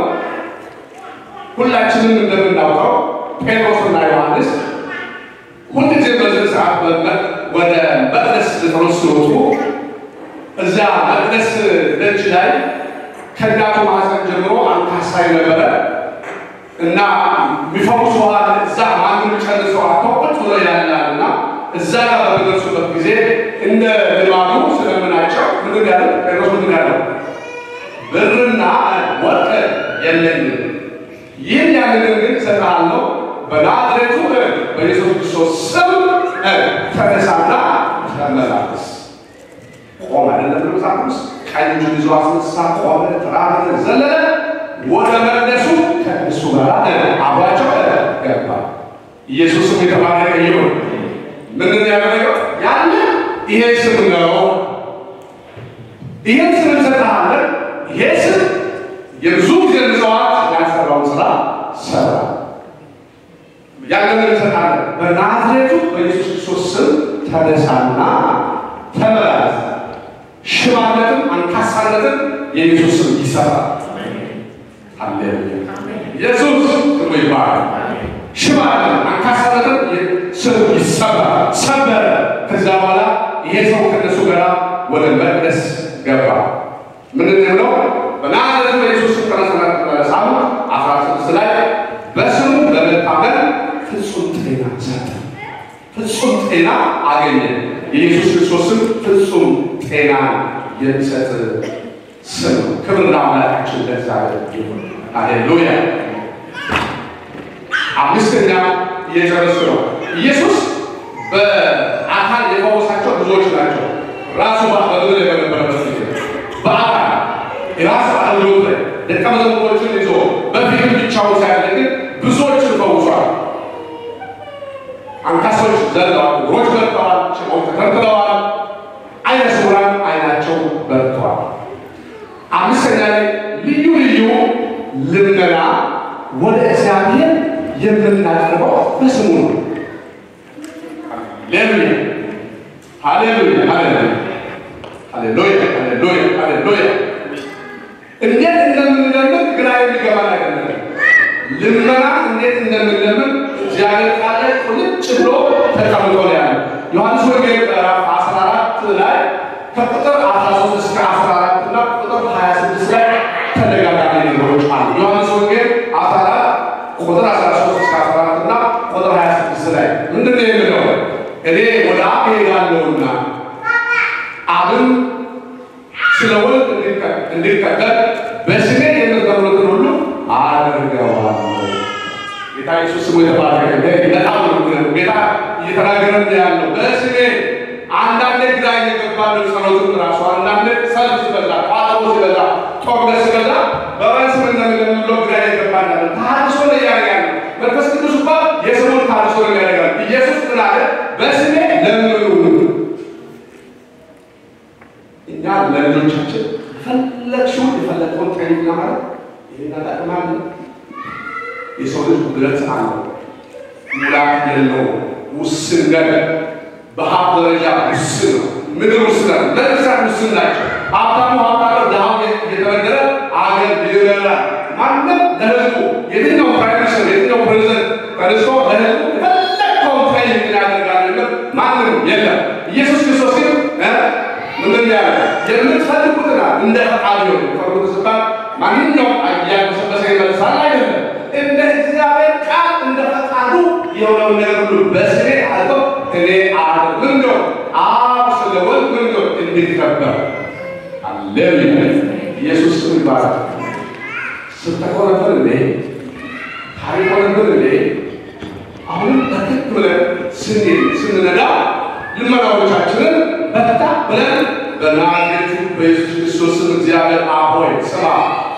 ሁላችንም እንደምናውቀው ጴጥሮስና ዮሐንስ ሁልጊዜ በዚህ ሰዓት ወደ መቅደስ ሊጠሩ ሲወጡ እዚያ መቅደስ ደጅ ላይ ከእናቱ ማህፀን ጀምሮ አንካሳ ነበረ እና የሚፈውስ ውሃ እዛ ማንም ጨርሰው አቶ ቁጭ ብሎ ያላል እና እዛ ጋር በሚደርሱበት ጊዜ እንደ ልማዱ ስለምናቸው ምንድን ያለ ጴጥሮስ ምንድን ያለው ብርና ወርቅ የለኝም፣ ይህን ያንን ግን እሰጥሃለሁ በናዝሬቱ በኢየሱስ ክርስቶስ ስም ተነሳና ተመላለስ። ቆመ አይደለም መጽሐፍ ውስጥ ቀኝ እጁን ይዞ አስነሳ፣ ቆመ፣ ተራመደ፣ ዘለለ፣ ወደ መቅደሱ ከእሱ ጋር አብሯቸው ገባ። ኢየሱስም የተባረከ ይሁን። ምንድን ያደረገው ያለ ይሄ ስም ነው። ይህን ስም እንሰጥሃለን። ይሄ ስም የብዙ ጊዜ ምጽዋት ያሰራውን ስራ ሰራ። ያንን እንሰጥሃለን። በናዝሬቱ በኢየሱስ ክርስቶስ ስም ተነሳና ተመላለስ። ሽባነትን፣ አንካሳነትን የኢየሱስ ስም ይሰራል። ሃሌሉያ! ኢየሱስ ስሙ ይባላል። ሽባነትን፣ አንካሳነትን ስም ይሰራል። ሰበረ። ከዚያ በኋላ ይሄ ሰው ከነሱ ጋር ወደ መቅደስ ገባ። ምንድን ነው ብለው በናዝሬቱ በኢየሱስ ስም ተነሳና ተመላለስ አሉ። አስራ ስድስት ላይ በስሙ በመታመን ፍጹም ጤና ሰጠ። ፍጹም ጤና አገኘ። የኢየሱስ ክርስቶስም ፍጹም ጤና የሚሰጥ ስም ነው። ክብር ለአምላካችን ለእግዚአብሔር ይሁን። ሃሌሉያ። አምስተኛ እየጨረስኩ ነው። ኢየሱስ በአካል የፈወሳቸው ብዙዎች ናቸው። ራሱ በምድር በነበረበት ጊዜ በአካል የራሱ አገልግሎት ላይ ደቀ መዛሙርቶችን ይዞ በፊት ብቻውን ሳያደርግ ብዙዎችን ፈውሷል። አንካሶች ዘለዋል፣ እግሮች በርተዋል፣ ሽቦች ተተርትረዋል፣ አይነ ስውራን አይናቸው በርተዋል። አምስተኛ ላይ ልዩ ልዩ ልመና ወደ እግዚአብሔር የምናቀርበው በስሙ ነው። ሃሌሉያ ሃሌሉያ ሃሌሉያ ሃሌሉያ ሃሌሉያ ሃሌሉያ። እንዴት እንደምንለምን ግራ የሚገባን አይደለም። ልመና እንዴት እንደምንለምን እግዚአብሔር ቃል ላይ ቁልጭ ብሎ ተቀምጦ ነው ያለው። ዮሐንስ ወንጌል ምዕራፍ 14 ላይ ከቁጥር 13 እስከ 14 እና ቁጥር 26 ላይ ተደጋጋሚ ነገሮች አሉ። ዮሐንስ ወንጌል 14 ቁጥር 13 እስከ 14 እና ቁጥር 26 ላይ ምንድን ነው የሚለው? እኔ ወደ አብ እሄዳለሁና አብን ስለ ወልድ እንዲቀበል በስሜ የምትበሉትን ሁሉ አደርገዋለሁ። ጌታ ኢየሱስ ስሙ የተባረከ በጣም ነው ጌታ እየተናገረ ያለው በስሜ አንዳንዴ ግራ እየገባን ጸሎትን ራሱ አንዳንዴ ሰልፍ ሲበዛ ቋጠሮ ሲበዛ ጦርነት ሲበዛ በማን ስም እንደምንለው ግራ እየገባን ያለ ታድሶ ነው እያደረገ ያለ መንፈስ ቅዱስ እንኳ የስሙን ታድሶ ነው ያደርጋል። ኢየሱስ ምን አለ? በስሜ ለምኑ። እኛ ለልጆቻችን ፈለግሽውን የፈለገውን ጠይቅ ማለት ይህን አጠቅማለን የሰው ልጅ ጉድለት አለው፣ ሙላት የለው፣ ውስን ነገር በሀብት ደረጃ ውስን ነው። ምድር ውስን ናት፣ መንግስታት ውስን ናቸው። ሀብታሙ ሀብታሙ ድሃው እየተበደረ አገር ይበላል። ማንም ለህዝቡ የትኛው ፕራይም ሚኒስትር የትኛው ፕሬዚደንት ተነስቶ ለህዝቡ የፈለግከውን ጠይቅ ያደርጋል የሚል ማንም የለም። ኢየሱስ ክርስቶስ ግን ምንድን ያለ የምትፈልጉትና እንደ ፈቃዱ ነው። ፈርጉት ስባል ማንኛውም እያበሰበሰ ይመልሳል አይደለም እንደ እግዚአብሔር ቃል እንደ ፈቃዱ የሆነውን ነገር ሁሉ በስሜ አልተው እኔ አለ ምን ነው አብ ስለ ወልድ ምን ነው እንዲከበር አሌሉያ ኢየሱስ ስም ይባላል። ስተኮረብን እንዴ ታሪክ ሆነብን እንዴ አሁንም በትክ ብለን ስንሄድ ስንነዳ ልመናዎቻችንን በታ ብለን በናዝሬቱ በኢየሱስ ክርስቶስ ስም እግዚአብሔር አብ ሆይ ስማ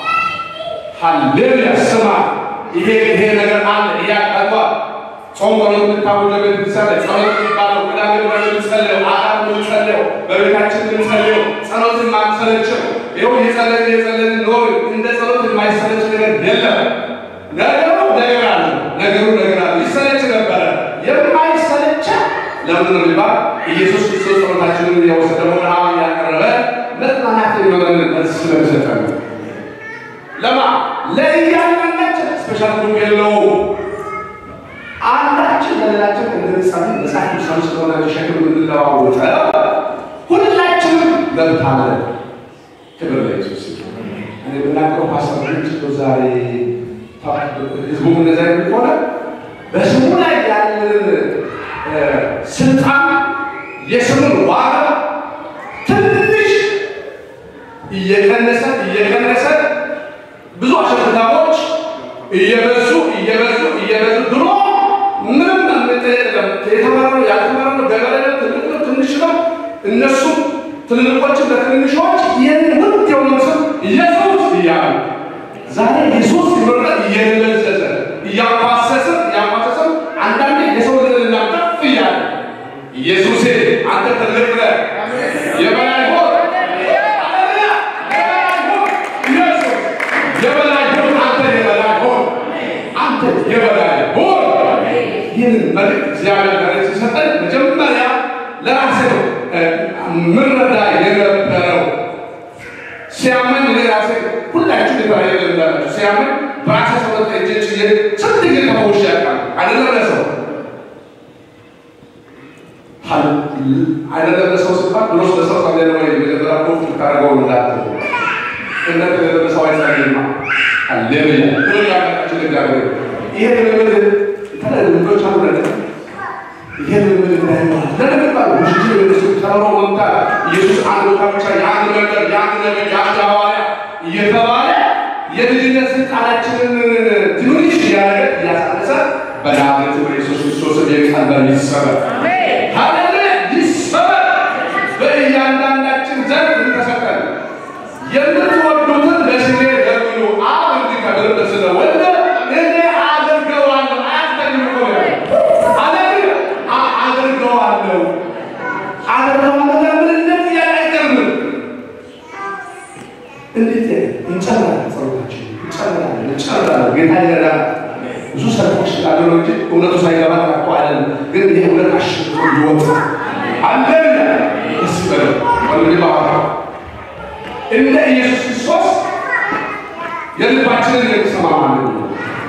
ሃሌሉያ ስማ ይሄ ይሄ ነገር አለ እያቀርባል ጾም ጸሎት የምታወጀ ቤተክርስቲያን ላይ ጸሎት የሚባለው ቅዳሜ ብለን የምንጸልየው አዳር የምንጸልየው በቤታችን የምንጸልየው ጸሎት የማንሰለችው ይኸው እየጸለን እየጸለን ኖር እንደ ጸሎት የማይሰለች ነገር የለም። ነገሩ ነገር አለ፣ ነገሩ ነገር አለ። ይሰለች ነበረ የማይሰለች ለምን ነው የሚባል ኢየሱስ ክርስቶስ ጸሎታችንን እየወሰደ ወደ አብ እያቀረበ መጽናናት የሚሆነን መልስ ስለሚሰጠን ለማ ለእያንዳንዳችን ስፔሻል ግሩፕ የለውም። አንዳችን ለሌላችን እንድንጸልይ መጽሐፍ ቅዱሳዊ ስለሆነ ሸክም እንድንለዋወጠው ሁላችንም መብት አለን። ክብር ለኢየሱስ ይሁን። እኔ የምናገረው ሀሳብ ምንድን ዛሬ ህዝቡ እንደዛ ከሆነ በስሙ ላይ ያለን ስልጣን የስሙን ዋጋ ትንሽ እየቀነሰ እየቀነሰ ብዙ አሸክታሞች እየበዙ እየበዙ እየበዙ ድሮ ምንም የተመረው ያልተመረው ገበሬ ነው፣ ትልቅ ነው፣ ትንሽ ነው። እነሱ ትልልቆችን ለትንንሾች ይህን ውድ የሆነ ስም ኢየሱስ እያሉ ዛሬ ኢየሱስ ሲመረጥ እየደለዘዘ እያኳሰሰ እያኳሰሰ አንዳንዴ የሰው ልዕልና ከፍ እያለ ኢየሱሴ አንተ ትልቅ ነህ የበላይ ሆን አለያ የተለያየ እንዳላቸው ሲያምን በራሴ ሰውነት እጄ ጭዬ ስንት ጊዜ ተፈውሼ ያውቃል። አይደለም ለሰው አይደለም ለሰው ሲባል ብሎ ለሰው ጸለየ ነው ወይ መጀመሪያ ኮፍ ልታደርገው እንዳት እነት ለሰው አይጸልይማ አሌሉያ ብሎ ያመጣችን እግዚአብሔር ይሄ ልምምድ የተለያዩ ልምዶች አሉ ነገር ይሄ ልምምድ እንዳይሆን ለምንባል ውሽጅ ወደሱ ተምሮ መምጣት ኢየሱስ አንድ ቦታ ብቻ የአንድ መንገድ የአንድ ነቢይ የአንድ ሐዋርያ እየተባለ የልጅነት ስልጣናችንን ትንሽ እያደረገ እያሳነሰ በናዝሬቱ በኢየሱስ ክርስቶስ የቀንበር ይሰበር ሃሌሉያ ይሰበር። በእያንዳንዳችን ዘንድ እንተሰቀል የምትወዱትን ለስሜ ለምኑ አብ እንዲከብር ስለወደ እኔ አደርገዋለሁ። አያስጠኝም እኮ ነው ሃሌሉያ አደርገዋለሁ አደርገዋለሁ ለምን እንዴት ጥያቄ አይቀርም። እንዴት እንጨምራለን፣ ጸሎታችን እንጨምራለን፣ እንጨምራለን። ጌታ ይረዳል። ብዙ ሰልፎች ስላሉ ነው እንጂ እውነቱ ሳይገባ እኮ አይደለም። ግን ይሄ እውነት አሸንፎ ይወጣ አለና ደስ ይበለው ወንድሜ ባባ እንደ ኢየሱስ ክርስቶስ የልባችንን የሚሰማ ማለት ነው።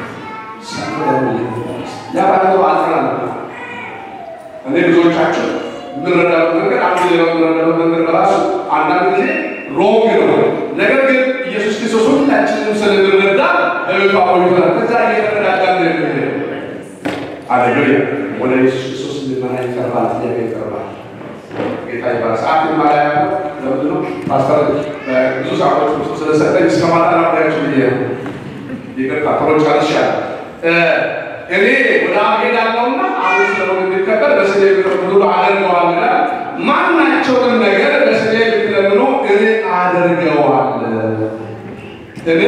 ያባለተው አልፈራ እኔ ብዙዎቻችሁ የምንረዳበት መንገድ አንዱ ሌላው የምንረዳበት መንገድ በራሱ አንዳንድ ጊዜ ሮንግ ነው። ነገር ግን ኢየሱስ ክርስቶስ ሁላችንም ስለምንረዳ በቤቷ ቆይተናል። ከዛ እየተረዳዳ ነው የሚሄደው። አሌሉያ። ወደ ኢየሱስ ክርስቶስ እንድመና ይቀርባል፣ ጥያቄ ይቀርባል። ጌታ ይባል። ሰዓት የማላያ ለምንድን ነው ፓስተር ብዙ ሰዓቶች ውስጥ ስለሰጠኝ እስከ ማታ ላብሪያችሁ ብዬ ነው። ይቅርታ ቶሎ ጨርሻለሁ። እኔ ወደ አብ ሄዳለሁና አሁን ስለሆነ እንዲከበር በስሜ ብትለምኑ አደርገዋለሁ። ማናቸውንም ነገር በስሜ ብትለምኑ እኔ አደርገዋለሁ። እኔ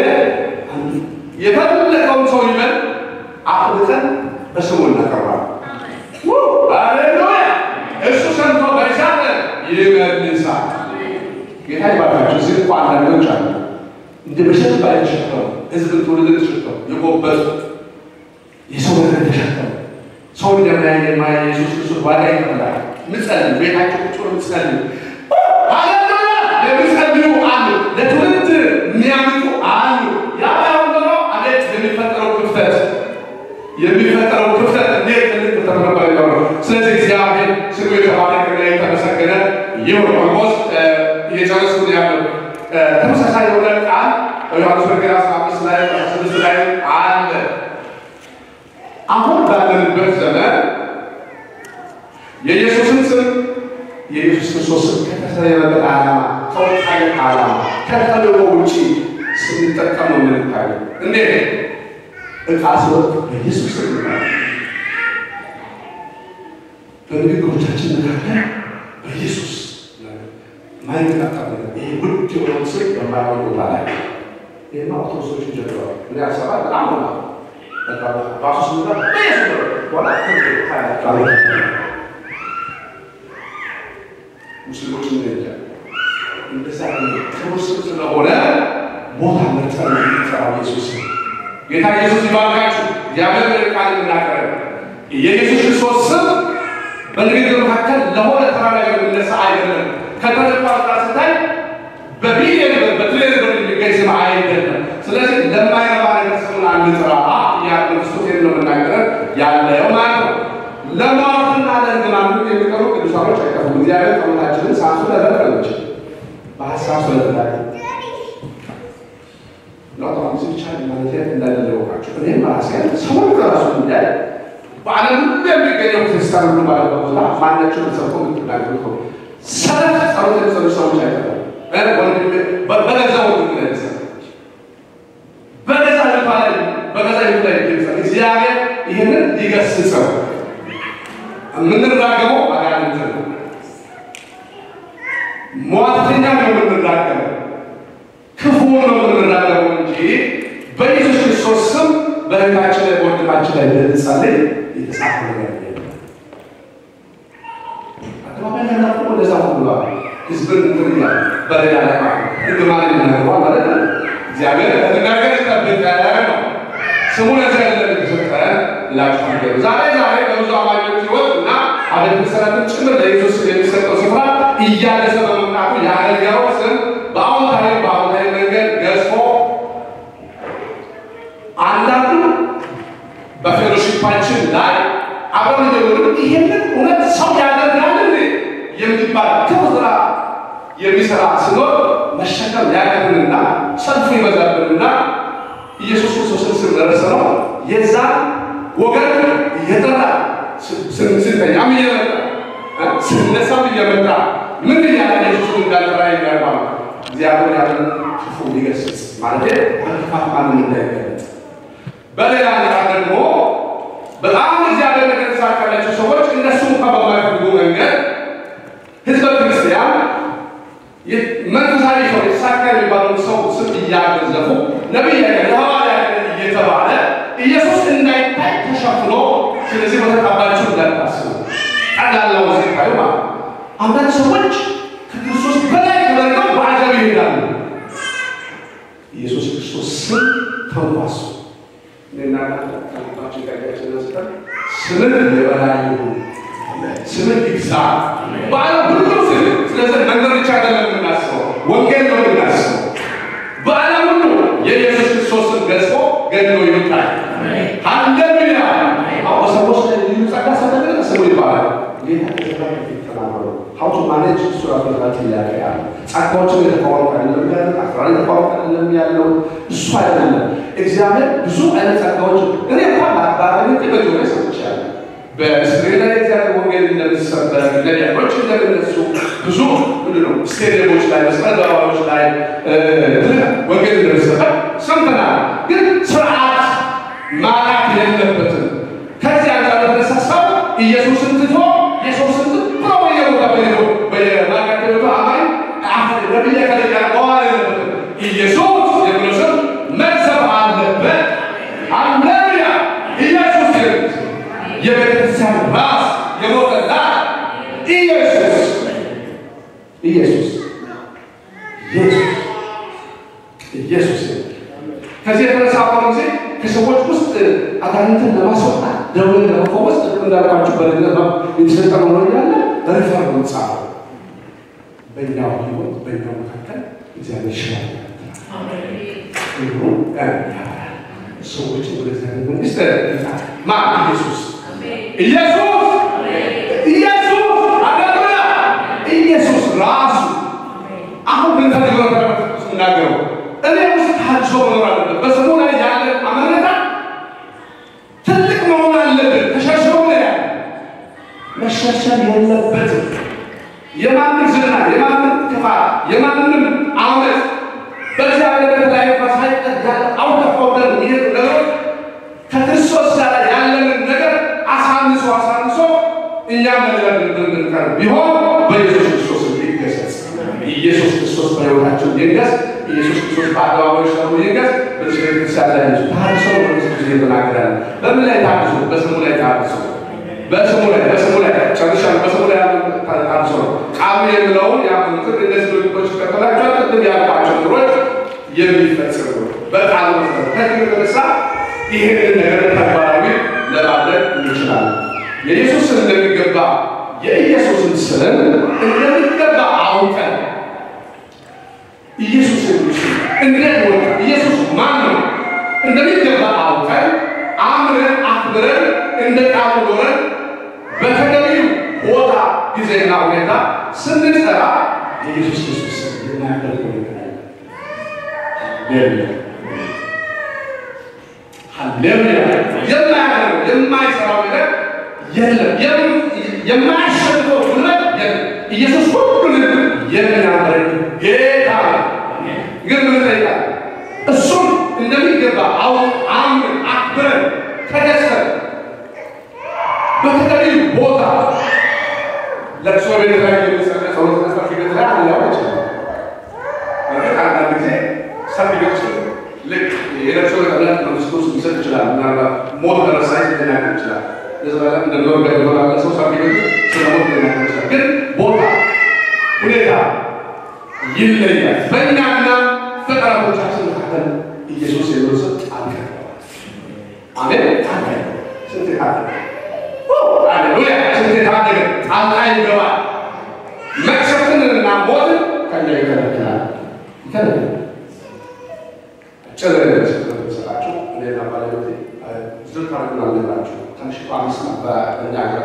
የፈለገውን ሰው ይበል አፍልቀን በስሙ እናቀርባለን። ሃሌሉያ! እሱ ሰምቶ በይሳለ ይመልሳል። ጌታ ይባርካችሁ። እዚህ እኮ አንዳንዶች አሉ እንደ በሸት ባይ ተሸክመው ህዝብን ትውልድን ተሸክመው የጎበጡ የሰው ነገር ተሸክመው ሰው እንደማያየ የማያ ኢየሱስ ክርስቶስ ዋጋ ይከፍላል። ምጸልዩ ቤታቸው ቁጭ ብሎ ምጸልዩ ሃሌሉያ! የሚጸልዩ አሉ። ለትውልድ የሚያምጡ አሉ። ያ ባይሆን ኖሮ አቤት የሚፈጠረው ክፍተት የሚፈጠረው ክፍተት እንዴት ትልቅ ክፍተት ነበር የሚሆነው። ስለዚህ እግዚአብሔር ስሙ የተባረከና የተመሰገነ ይሁን። ኦልሞስት እየጨረስኩ ነው ያለው። ተመሳሳይ የሆነ ቃል በዮሐንስ ወንጌል አስራ አምስት ላይ አስራ ስድስት ላይ አለ። አሁን ባለንበት ዘመን የኢየሱስን ስም የኢየሱስ ክርስቶስ ስም ከተሰየመበት ዓላማ ከወጣለት ዓላማ ከተልእኮ ውጪ ስንጠቀም ነው የምንታየው። እንዴት ዕቃ ሲወጥ በኢየሱስ ስም ይላል። በንግግሮቻችን መካከል በኢየሱስ ማይነቃቃ ነገር ይሄ ውድ የሆነውን ስም በማይሆን ቦታ ላይ ይህማ ኦርቶዶክሶችን ጀምረዋል። እኔ አሰባ በጣም ሆና ባሱ ስምታ በኢየሱስ ነው ሆና ሙስሊሞች እንጃ እንደዛ ክቡር ስም ስለሆነ ቦታ መርጠን የሚጠራው ኢየሱስ ነው። ጌታ ኢየሱስ ይባርካችሁ። እግዚአብሔር ቃል የምናቀረብ የኢየሱስ ክርስቶስ ስም በንግግር መካከል ለሆነ ተራ ነገር የሚነሳ አይደለም። ከተለቋ ጋር ስታይ በቢሊየን ብር በትሪሊየን ብር የሚገኝ ስም አይደለም። ስለዚህ ለማይረባ ነገር ስሙን አንጥራ ያ ክርስቶስ ነው የምናገረን ያለው ማለት ነው። ለሟርትና ለእርግማን የሚቀሩ ቅዱሳኖች አይጠፉም። እግዚአብሔር ጸሎታችንን ሳንሱ ለበረች በሀሳብ ስለተዳለ ለአውቶቡስ ብቻ ማለት እንዳደረገባቸው እኔም ራሴን ሰውን ከራሱ ጉዳይ በዓለም ሁሉ የሚገኘው ክርስቲያን ሁሉ ባለበት ቦታ ማናቸውን ሰብኮ የምትናገሩ ሰው ሰለፍ ጸሎት የሚጸሉ ሰዎች አይጠፉም። በገዛ ወንድም ላይ በገዛ ልባ ላይ በገዛ ልብ ላይ ይገለጻል። እግዚአብሔር ይህንን ሊገስጸው የምንራገመው አጋንንት ነው። ሟርተኛ ነው የምንራገመው፣ ክፉ ነው የምንራገመው እንጂ በኢየሱስ ክርስቶስ ስም በእህታችን ላይ በወንድማችን ላይ ልንጸልይ የተጻፈ ነገር የለም። አደባባይ ላይ ናቁ ወደዛ ብሏል። ህዝብን እንትን እያለ በሌላ ላይ ማለት እርግማን የሚናገረው ማለት ነው። እግዚአብሔር ከመናገር ይጠብቀን ነው። ስሙ ለዚያ ያለን የተሰጠ ላችሁ ነገር ዛሬ ዛሬ በብዙ አማኞች ህይወት እና አቤተ ክርስቲያናትን ጭምር ለኢየሱስ የሚሰጠው ስፍራ እያነሰ በመምጣቱ የአገልጋዩ ስም በአዎንታዊ በአዎንታዊ መንገድ ገዝፎ አብርሃም ልጅ ይሄንን እውነት ሰው ያደርጋል የሚባል ክፉ ስራ የሚሰራ ሲኖር መሸከም ያቀርንና ሰልፉ ይበዛብንና ኢየሱስ ክርስቶስን ስንደርስ ነው የዛ ወገን እየጠራ ስንተኛም እየመጣ ስነሳም እየመጣ ምን እያለ ኢየሱስ እንዳልጠራ የሚያርባ እግዚአብሔር ያለን ክፉ ሊገስጽ ማለት በክፋት ማንም እንዳይገለጥ በሌላ ነገር ደግሞ በጣም እግዚአብሔር ነገር የተሳካላቸው ሰዎች እነሱ እንኳ በማይፈልጉ መንገድ ህዝበ ክርስቲያን መንፈሳዊ ሰው የተሳካ የሚባሉ ሰው ስም እያገዘፉ ነቢይ ሐዋርያ እየተባለ ኢየሱስ እንዳይታይ ተሸፍኖ ስለዚህ በተቀባችሁ እንዳታስቡ ቀላላው ሲታዩ ማለት አንዳንድ ሰዎች ከክርስቶስ በላይ ተደርገው በአጀብ ይሄዳሉ። ኢየሱስ ክርስቶስ ስም ተንኳሱ እናናችን ቀያችን ስጠን ስምን የበላይ ይሁን ስምን ይግዛ በዓለም ሁሉ ስም ስለዚህ መንገድ ብቻ አይደለም የምናስበው ወንጌል ነው የምናስበው በዓለም ሁሉ የኢየሱስ ክርስቶስን ገጽፎ ገድሎ ይውጣል ሃሌሉያ አዎ ሰዎች ልዩ ጸጋ ሰተገለ ስሙ ይባላል ጌታ ከዘራ በፊት ተናገሩ ሀውቱ ማኔጅ እሱ ራሱ ራት ይለያያል ጸጋዎችን የተቃወምክ አይደለም ያለው አስራ የተቃወምክ አይደለም ያለው እሱ አይደለም እግዚአብሔር ብዙ አይነት ጸጋዎች እኔ እንኳን ባለቤቴ በጆሮ ሰምቻለሁ በእስራኤል ላይ እግዚአብሔር ወንጌል እንደሚሰበክ ነቢያቶች እንደሚነሱ ብዙ ምንድን ነው ስቴዲየሞች ላይ መስቀል አደባባዮች ላይ ወንጌል እንደሚሰበክ ሰምተናል። ግን ስርዓት ማጣት የለበትም። ከዚህ አንጻር የተነሳ ሰው ኢየሱስን ትቶ ኢየሱስን ትቶ በየቦታ በየቦ በየማርካት ቤቱ አማኝ አሁን ነቢያ ከደጋ መዋል የለበትም። ኢየሱስ የሚለው ስም መግዘፍ አለበት። ሃሌሉያ ኢየሱስ የሚል የቤተክርስቲያን ራስ የሞተላት ኢየሱስ ኢየሱስ ኢየሱስ ኢየሱስ ከዚህ የተነሳ አሁን ጊዜ ከሰዎች ውስጥ አጋንንትን ለማስወጣት ደዌን ለመፈወስ ጥቅም እንዳልኳችሁ በልነት የተሰጠ ነው ያለ ሪፈር ነው ጻፈው በእኛው ህይወት በእኛው መካከል እግዚአብሔር ይሽላል ሰዎችን ወደ እግዚአብሔር መንግስት ማ ኢየሱስ ኢየሱስ ኢየሱስ አደራ ኢየሱስ ራሱ አሁን ምን ተደረገ ስናገረው እኔ ውስጥ ታድሶ መኖር አለበት። በስሙ ላይ ያለ አመኔታ ትልቅ መሆን አለበት። ተሸርሽሮ ነው ያለ መሸርሸር የለበትም። የማንም ዝና፣ የማንም ክፋት፣ የማንም አመት በእግዚአብሔር ላይ ሳይቀር ያለ አውተፈውደን ይሄዱ ነገሮች ከክርስቶስ ጋር ያለንን ነገር አሳንሶ አሳንሶ እኛም በሌላ ድርድር እንድንቀርብ ቢሆን በኢየሱስ ክርስቶስ ይገሰጽ። ኢየሱስ ክርስቶስ በሕይወታችን ይንገስ። ኢየሱስ ክርስቶስ በአደባባዮች ደግሞ ይንገስ። በዚህ ቤተክርስቲያን ላይ ያሉ ታድሶ በክርስቶስ ጊዜ ተናግረናል። በምን ላይ ታድሶ? በስሙ ላይ ታድሶ በስሙ ላይ በስሙ ላይ ጨርሻለሁ። በስሙ ላይ ያሉ ታድሶ ነው። ቃሉ የሚለውን ያመኑትን እነዚህ ድርጊቶች ይከተላቸዋል። ቅድም ያልኳቸው ነገሮች የሚፈጽሙ በቃሉ መሰረት ከዚህ የተነሳ ይህንን ነገር ተግባራዊ ለማድረግ እንችላለን። የኢየሱስን እንደሚገባ የኢየሱስን ስም እንደሚገባ አውቀን ኢየሱስ እንዴት ወጣ? ኢየሱስ ማን ነው? እንደሚገባ አውቀን አምረን አክብረን እንደ ቃሉ ኖረን በተገቢው ቦታ ጊዜና ሁኔታ ስንጠራ የኢየሱስ ክርስቶስ የማያደርገው ነገር የለም። ሃሌሉያ! የማያደርገው የማይሰራው ነገር የለም። የማያሸንፈው ጉልበት የለም። ኢየሱስ ሁሉንም የሚያደርግ ጌታ ነው። ግን ምን ይጠይቃል? እሱም እንደሚገባ አው አምነን አክብረን ተገዝተን በተገቢው ቦታ ለቅሶ ቤት ላይ የሚሰጠ ጸሎት መስጠት ቤት ላይ ሊያው ይችላል። በእርግጥ አንዳንድ ጊዜ ሰርግ ቤት ውስጥ ልክ የለቅሶ ቀብላት መንግስቶስ ሊሰጥ ይችላል። ምናልባት ሞት ደረሳይ ሊናገር ይችላል። ለዘላለም እንደኖር ገድሎናለ ሰው ሰርግ ቤት ስለ ሞት ሊናገር ይችላል። ግን ቦታ ሁኔታ ይለያል። በእኛና በጠላቶቻችን መካከል ኢየሱስ የሚለው ስም ጣልቃ አሜን። ጣልቃ ስንት ታደገ ሃሌሉያ! ስንት ታደገ ጣልቃ ይገባል። መቅሰፍትንና ሞትን ከኛ ይከለክላል ይከለክላል። ጭር ሰጣችሁ እኔና ባለቤቴ ዝር ታደርጉን አለባችሁ ትንሽ አምስት በእኛ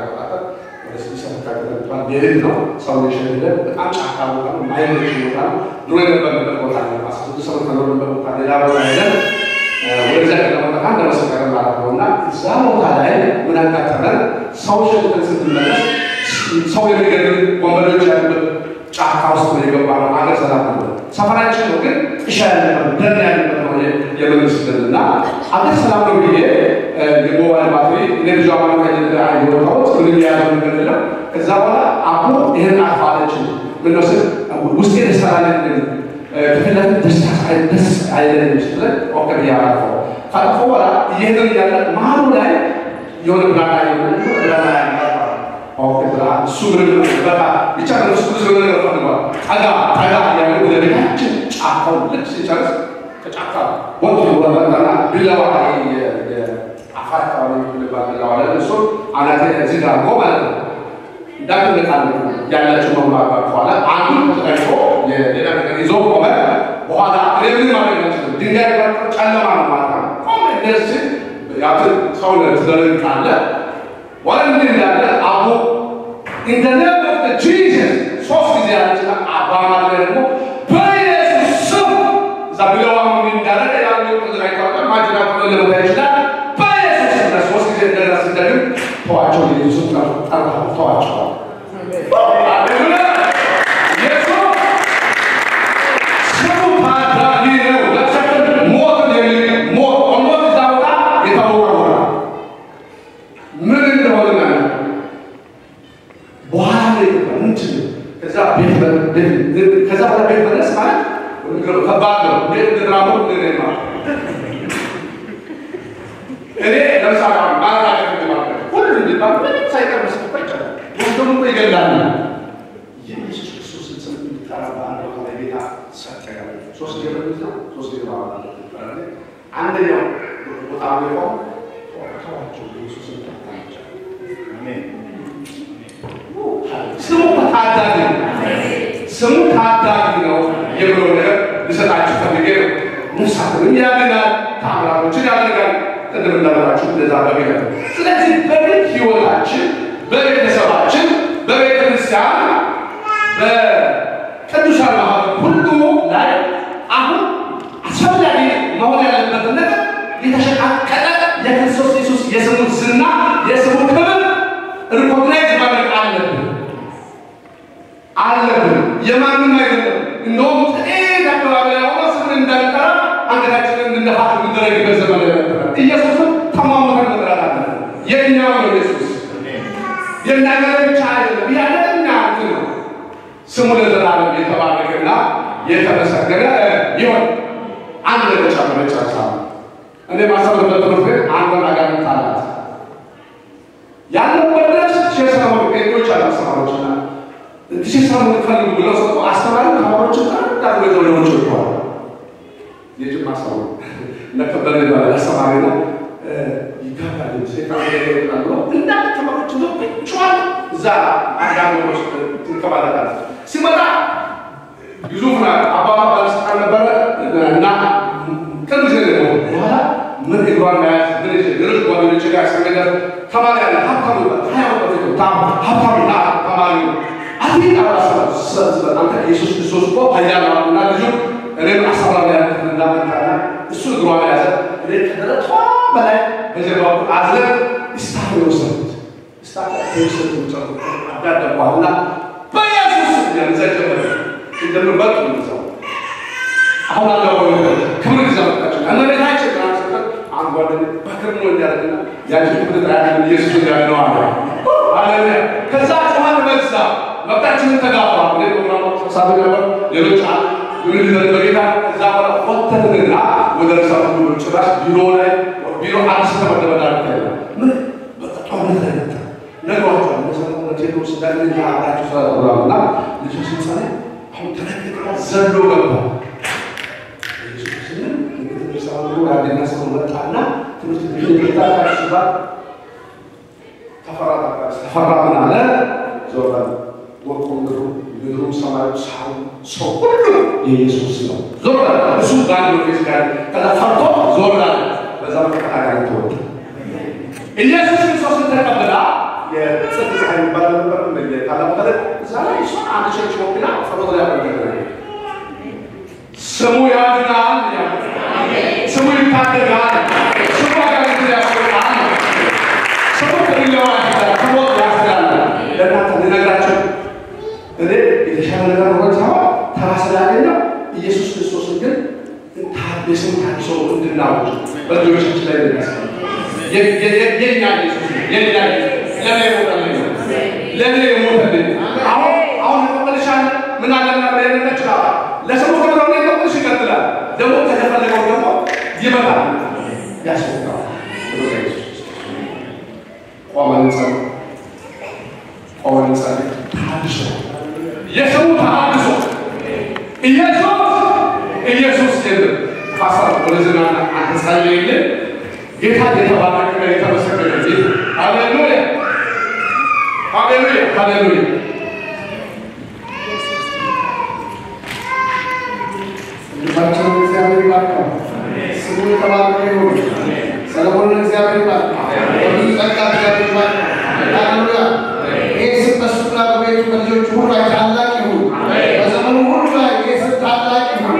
የህል ነው ሰው የሸለ በጣም ጫካ ቦታ ነው፣ ማይመች ቦታ ነው። ድሮ የነበርንበት ቦታ ነው። አስራ ስድስት ሰው ከኖርንበት ቦታ ሌላ ቦታ ሄደን ወደዚያ ቀለመጠ አንድ መሰከረ ማለት ነው እና እዛ ቦታ ላይ ምን አጋጠመን? ሰው ሸልተን ስትመለስ ሰው የሚገድል ወንበዴዎች ያሉበት ጫካ ውስጥ ነው የገባ ነው። አገር ሰላም ነበር። ሰፈራችን ነው ግን ጥሻ ያለበት ደን ያለበት ነው የመንግስት ደን እና አገር ሰላም ነው ብዬ የሞባይል ባትሪ እኔ ብዙ አማካኝ የወጣሁት ምንም የያዘው ነገር የለም። ከዛ በኋላ አቦ ይህን አልፋለች ምንወስድ ውስጤ ደስታ ላይ ከፊት ለፊት ደስታ ደስ አይለኝም ስትለን ኦኬ ብዬ አላልፈው ካለፈ በኋላ እየሄድን እያለ መሀሉ ላይ የሆነ ብላና የሆነ ብላና ኦኬ ብላ እሱ ምንም በቃ ብቻ እሱ ብዙ የሆነ ነገር ፈልጓል። ጠጋ ጠጋ ያለ ወደ ቤታችን ጫካው ልክ ሲጨርስ ከጫካ ወጡ ወረጠና ቢላዋ የአፋር አካባቢ የሚባል ቢላዋ ላይ እሱ አናቴ እዚህ ጋር አድርጎ ማለት ነው እንዳትነቃለ ያላቸው መማባር በኋላ አንዱ ተጠቅሞ የሌላ ነገር ይዞ ቆመ። በኋላ ምን ማድረግ አይችልም። ድንጋይ ጨለማ ነው ማለት ነው። ቆመ እንደዚህ ያት ሰው ትደረግቃለ ወደ እንዲህ እንዳለ አቡ ኢንተርኔት ጂዘስ ሶስት ጊዜ ያለችና አባማለ ደግሞ በኢየሱስ ስም እዛ ብለዋ ምን እንዳደረገ ያለው ተዘጋጅቷል። ማጅራ ለመታ ይችላል። በኢየሱስ ስም ሶስት ጊዜ እንደዛ ሲደግም ተዋቸው ኢየሱስ ጠርታ ተዋቸዋል። ከዛ በኋላ ቤት መለስ ማለት ከባድ ነው። እንዴት ድራሞ እኔ ለምሳሌ ማራቀ ሁሉ እንዲባል ምንም ሳይቀር መስጠት ይቻላል። ወስደሙ እኮ ይገላል። የኢየሱስ ክርስቶስን ስም እንዲጠራ በአንድ ቦታ ላይ ጌታ ሰጠ። ሶስት ጊዜ ነው ሶስት ጊዜ ማለት አንደኛው ቦታ ነው ተዋቸው ኢየሱስን ታታቸው ስሙ ታዳጊ ነው። ስሙ ታዳጊ ነው የብሎ ነገር ልሰጣችሁ ፈልጌ ነው። ነፍሳትንም ያድናል፣ ተአምራቶችን ያደርጋል። ቅድም እንዳልኳችሁ እንደዛ በቤተ ስለዚህ በቤት ህይወታችን፣ በቤተሰባችን፣ በቤተ ክርስቲያን፣ በቅዱሳን ማህበር ሁሉ ላይ አሁን አስፈላጊ መሆን ያለበትን ነገር የተሸቃቀለ የክርስቶስ ኢየሱስ የስሙን ዝና የስሙን ክብር ሪኮግናይዝ ማድረግ አለብን አለብን። የማንም አይደለም። እንደውም ጥቂት አካባቢ ላይ ሆኖ ስምን እንዳንጠራ አንገታችንን እንድንደፋት የምንደረግበት ዘመን ነበረ። ኢየሱስን ተሟሙተን መጥራት አለብን። የእኛው ነው ኢየሱስ የእናገር ብቻ አይደለም። ያለኛ እንትን ነው። ስሙ ለዘላለም የተባረከና የተመሰገነ ይሆን። አንድ ለብቻ በመጨረሻ እኔ ማሰብበት ትምህርት ቤት አንዷን አጋንንት አላት ያለው ወደስ ሸሰሙ ጴንቶች አሉ አስተማሪዎችና ሸሰሙ ፈልጉ ብለው ሰጡ። አስተማሪ ተማሪዎች ጋር ወደ ወደ ወጥተዋል። የጅማ ሰው ለከበረ ይባላል አስተማሪ ነው። ይጋባል ሴጣን ይገባል ብሎ እንዳለ ተማሪዎች ነው ብቻዋን እዛ አጋንንቶች ትንከባለታል። ሲመጣ ግዙፍ ናት። አባባ ባለስልጣን ነበረ እና ቅርብ ጊዜ ነው በኋላ ምን እግሯን መያዝ ምን ሌሎች ጓደኞች ጋር ያስቀመጠ ተማሪ ያለ ሀብታሙ ሀብታሙ ና ተማሪ አቴት አንተ ኢየሱስ ክርስቶስ እኮ ኃያል ነው እና ልጁ እኔም አስተምራለሁ ያልኩት እንዳመጣና እሱ እግሯን ያዘ እኔ ከደረቷ በላይ በጀርባ አዝለን ስታፍ የወሰዱት ስታፍ የወሰዱት ጨርቁ አዳደኳልና በኢየሱስ ያንዘ ጀመረ እንደምበጥ ሰው አሁን አለው ክብር ይዛመጣቸው እመቤታችን ትራንስፈር አንድ ጓደኛ በክር ነው እንዲያደርግና ያቺ ክብር ጣያን ኢየሱስ እንዲያድነው አለ ሃሌሉያ። ከዛ ጨዋት በዛ መብታችንን ተጋባ ወደ ፕሮግራሙ ተሳቢ ነበር። ሌሎች ምን ሊደረግ በጌታ ከዛ በኋላ ወተትንና ወደ ርሳ ሁሉ ጭራሽ ቢሮ ላይ ቢሮ አዲስ ተመደበዳ ታይለ ምን በጦርነት ላይ ነበር ነግሯቸዋል። መሰረተ ቴዎድሮስ እንዳለኛ አብራቸው ስራ ተብሏልና ልጆች ሲጸና አሁን ተነግራ ዘሎ ገባ ያደና ሰው መጣና ትምህርት ቤት ጌታ ሲባል ተፈራ ተፈራ ምን አለ ዞረ ወርቁ ምድሩ ምድሩ ሰማዩ ሳሩ ሰው ሁሉ የኢየሱስ ነው። ዞረ እሱ በአንድ ፌስ ጋር ከዛ ፈርቶ ዞር አለ። በዛ መከታተል ተወጣ። ኢየሱስ ክርስቶስን ተቀብላ የጽድ ፀሐይ የሚባል ነበር ታላቁ ተለ እዛ ላይ እሷ አንድ ቸርች ወክላ ጸሎት ላይ ያደረገ ስሙ ያድናል፣ ስሙ ይታደጋል፣ ስሙ አጋንንት ያስወጣል፣ ስሙ ከሌላው ያስላል፣ ከሞት ያስላል። ለእናንተ ልነግራችሁ እኔ የተሻለ ነገር ሆን ሳይሆን ተራ ስላገኘው ኢየሱስ ክርስቶስን ግን ታድስም ታድሶ እንድናውቅ በልጆቻችን ላይ እንደሚያስቀ የኛ ኢየሱስ የኛ ለእኔ የሞተልኝ ለእኔ የሞተልኝ አሁን አሁን ቆልሻል ምን አለና ብለን እንችላለን ለሰው ተብለው ላይ ቆልሽ ይቀጥላል ደግሞ ከተፈለገው ደግሞ ይመጣል ያስወጣል ቆመን እንጸልይ ቆመን እንጸልይ ታድሶ የሰው ተሃድሶ ኢየሱስ ኢየሱስ የለም ፓስተር ወደዚህና አንተ ጸልይልን ጌታ የተባረከ የተመሰገነ ጌታ ሃሌሉያ ሃሌሉያ ሃሌሉያ ልባቸውን እግዚአብሔር ይባርካል። ስሙ የተባረከ ይሁን። ሰለሞንን እግዚአብሔር ይባርካል። በብዙ ጸጋ እግዚአብሔር ይባርካል። ሃሌሉያ። ይህ ስም በሱ ላይ በቤቱ በልጆቹ ሁሉ ላይ ታላቅ ይሁን። በዘመኑ ሁሉ ላይ ይህ ስም ታላቅ ይሁን።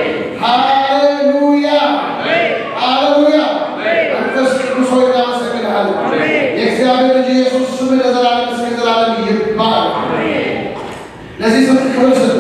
ሃሌሉያ ሃሌሉያ። መንፈስ ቅዱስ ሆይ እናመሰግንሃለን። የእግዚአብሔር ልጅ ኢየሱስ ስም ለዘላለም እስከ ዘላለም ይባረክ። ለዚህ ስም ክብር ስጡ።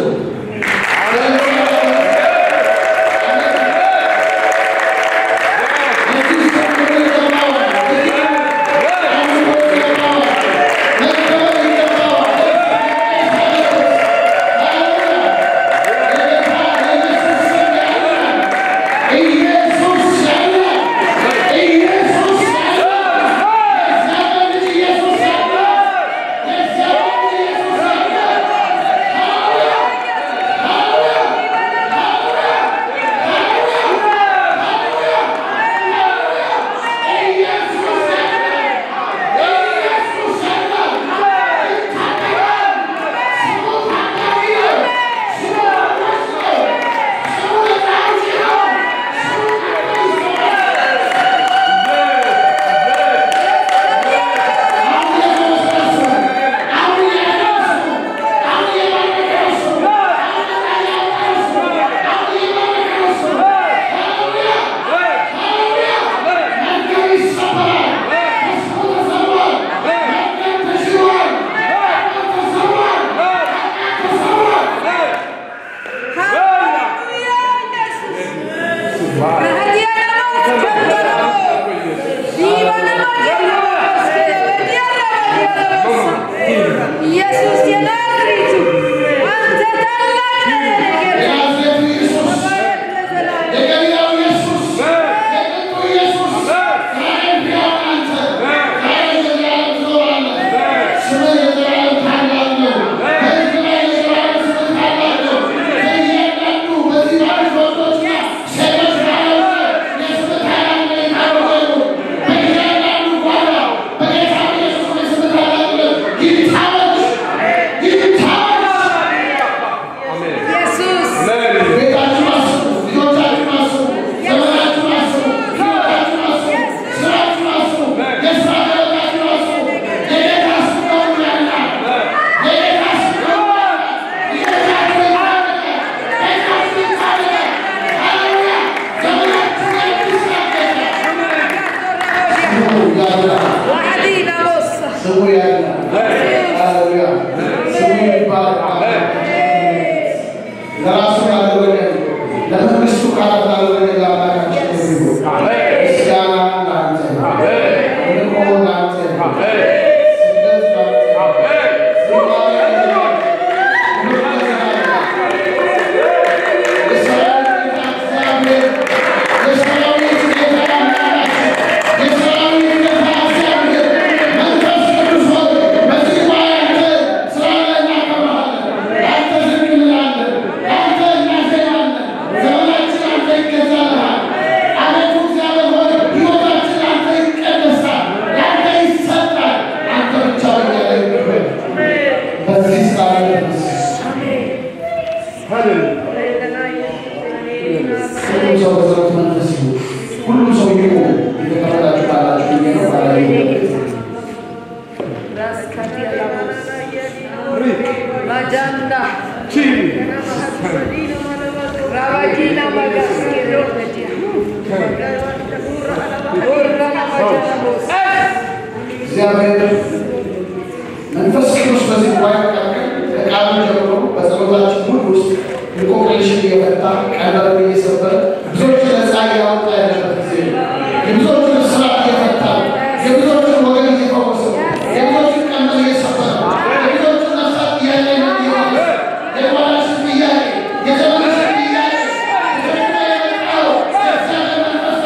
ኢየሱስ የናዝሬቱ አንተ ታላቅ ነህ ጌታ የገሊላው ኢየሱስ የጥንቱ ኢየሱስ ዛሬም ሕያው አንተ ዛሬም ለዘላለም ትኖራለህ። ስምህ የዘላለም ታላቅ ነው። በሕዝብ ላይ የዘላለም ስምህ ታላቅ ነው። በእያንዳንዱ በዚህ ባሉት ወንዶችና ሴቶች መካከል የስምህ ታላቅነት የታወቀ ይሁን። በእያንዳንዱ ጓዳ በጌታ በኢየሱስ ስም የስምህ ታላቅነት ይታወጅ፣ ይታወጅ። ኢየሱስ ቤታችሁን አስቡ፣ ልጆቻችሁን አስቡ፣ ዘመናችሁን አስቡ፣ ሕይወታችሁን አስቡ፣ ስራችሁን አስቡ፣ የስራ ገበታችሁን አስቡ። የጌታ ስም በሁሉ ያልፋል። የጌታ ስም በሁሉ ያልፋል። ልጆቻችሁ ይታደጋል፣ ቤታችሁ ይታደጋል። ሃሌሉያ! ዘመናችሁ የአዲስ ያደጋል። ስሙ ያድናል። ዋዕዲና ሞሳ ስሙ ያድናል። ሃሌሉያ! ስሙ ይባረካል። ለራሱ ላደረገ ለመንግስቱ ቃላት ላደረገ ለአምላካችን ይሁን። ምስጋና ለአንተ፣ ምርኮ ለአንተ፣ ስግደት ለአንተ፣ ዝማሬ ለአንተ፣ ክብር ለዘላለም። የሰራዊት ጌታ እግዚአብሔር፣ የሰራዊት ጌታ አምላካችን፣ የሰራዊት ጌታ እግዚአብሔር መንፈስ ቅዱስ ሆይ በዚህ ጉባኤ አንተ ስላለ እናከብርሃለን። አንተ ዝም እንላለን። አንተ እናዜማለን። ዘመናችን አንተ ይገዛልሃል። Adina Magaski Rodia. Urra Namajamos. እግዚአብሔር መንፈስ ቅዱስ በዚህ ጉባኤ መካከል ከቃሉ ጀምሮ በጸሎታችን ሁሉ ውስጥ እንቆቅልሽን እየፈታ ቀንበርን እየሰበረ ብዙዎች ነፃ እያወጣ ያለበት ጊዜ ነው። የብዙዎችን እስራት እየፈታ ነው። የብዙዎችን ወገን እየፈወሰ ነው። የብዙዎችን ቀንበር እየሰበረ ነው። የብዙዎችን ነፍሳት ጥያቄ እየመለሰ የባላሽን ጥያቄ የዘመንሽን ጥያቄ ተሸክሞ የመጣው የእግዚአብሔር መንፈስ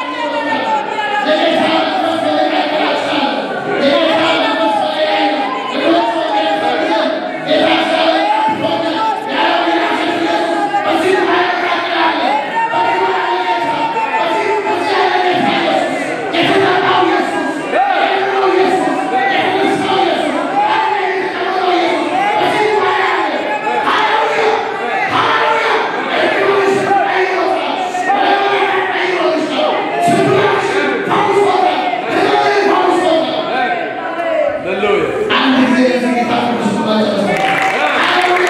የጌታ መንፈስ በመካከላችን አለ። የጌታ መንፈስ በላይ ነው። እግሮች ወገን ፈርጀን ጌታ እግዚአብሔር ሆነ የዓለም የናዝሬቱ ኢየሱስ በዚህ ጉባኤ መካከል አለ። በዚህ ጉባኤ ጌታ በዚህ በዚህ ያለ ጌታ ኢየሱስ የተጠራው ኢየሱስ የሄደው ኢየሱስ የተነሳው ኢየሱስ አለ የተቀመጠው ኢየሱስ በዚህ ጉባኤ አለ። ሃሌሉያ ሃሌሉያ እግሮች ቀይሮታል። በለመና ቀይሮታል። ስብራችን ፈውሶታል። ህመምን ፈውሶታል። አንድ ጊዜ የዚህ ጌታ ቅዱስ ጉባኤ ጨርሰናል። ሃሌሉያ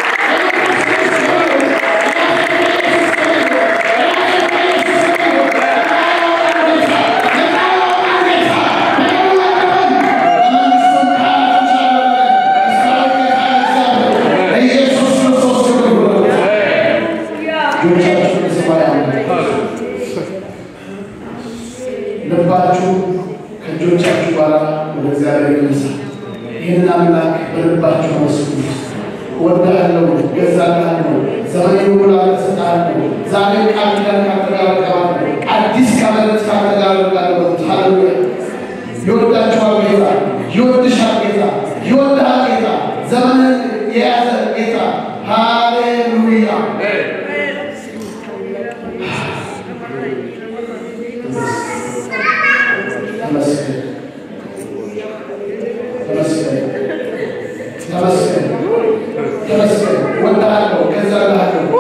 ኢየሱስ ክርስቶስ ክብር ይሁን። እጆቻችሁን በሰማይ አኑሩ። ልባችሁ ከእጆቻችሁ ጋር ወደ እግዚአብሔር ይነሳ። ይህንን አምላክ በልባችሁ አመስግኑ። እወድሃለሁ፣ እገዛልሃለሁ፣ ዘመኔን ሙሉ እሰጥሃለሁ። ዛሬ ቃል ኪዳን ካንተ ጋር እገባለሁ፣ አዲስ ከበረት ካንተ ጋር አደርጋለሁ። ሃሌሉያ! ይወዳችኋል ጌታ፣ ይወድሻል ጌታ፣ ይወድሃል ጌታ፣ ዘመንን የያዘ ጌታ። ሃሌሉያ! ተመስገን ተመስገን ተመስገን ተመስገን። እወድሃለሁ፣ እገዛልሃለሁ።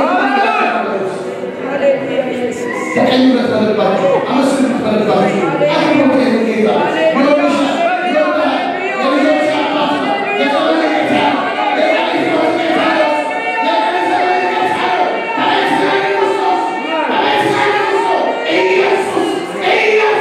ተቀኙበት በልባችሁ፣ አመስግኑት በልባችሁ። አክብሩት ይህን ጌታ። ይወድሻል፣ ይወድሃል። የልጆች አባት ነው። የዘመን ጌታ ነው። የሕይወት ጌታ ነው። የዘመን ጌታ ነው። በእግዚአብሔር ክርስቶስ፣ በእግዚአብሔር ክርስቶስ ኢየሱስ ኢየሱስ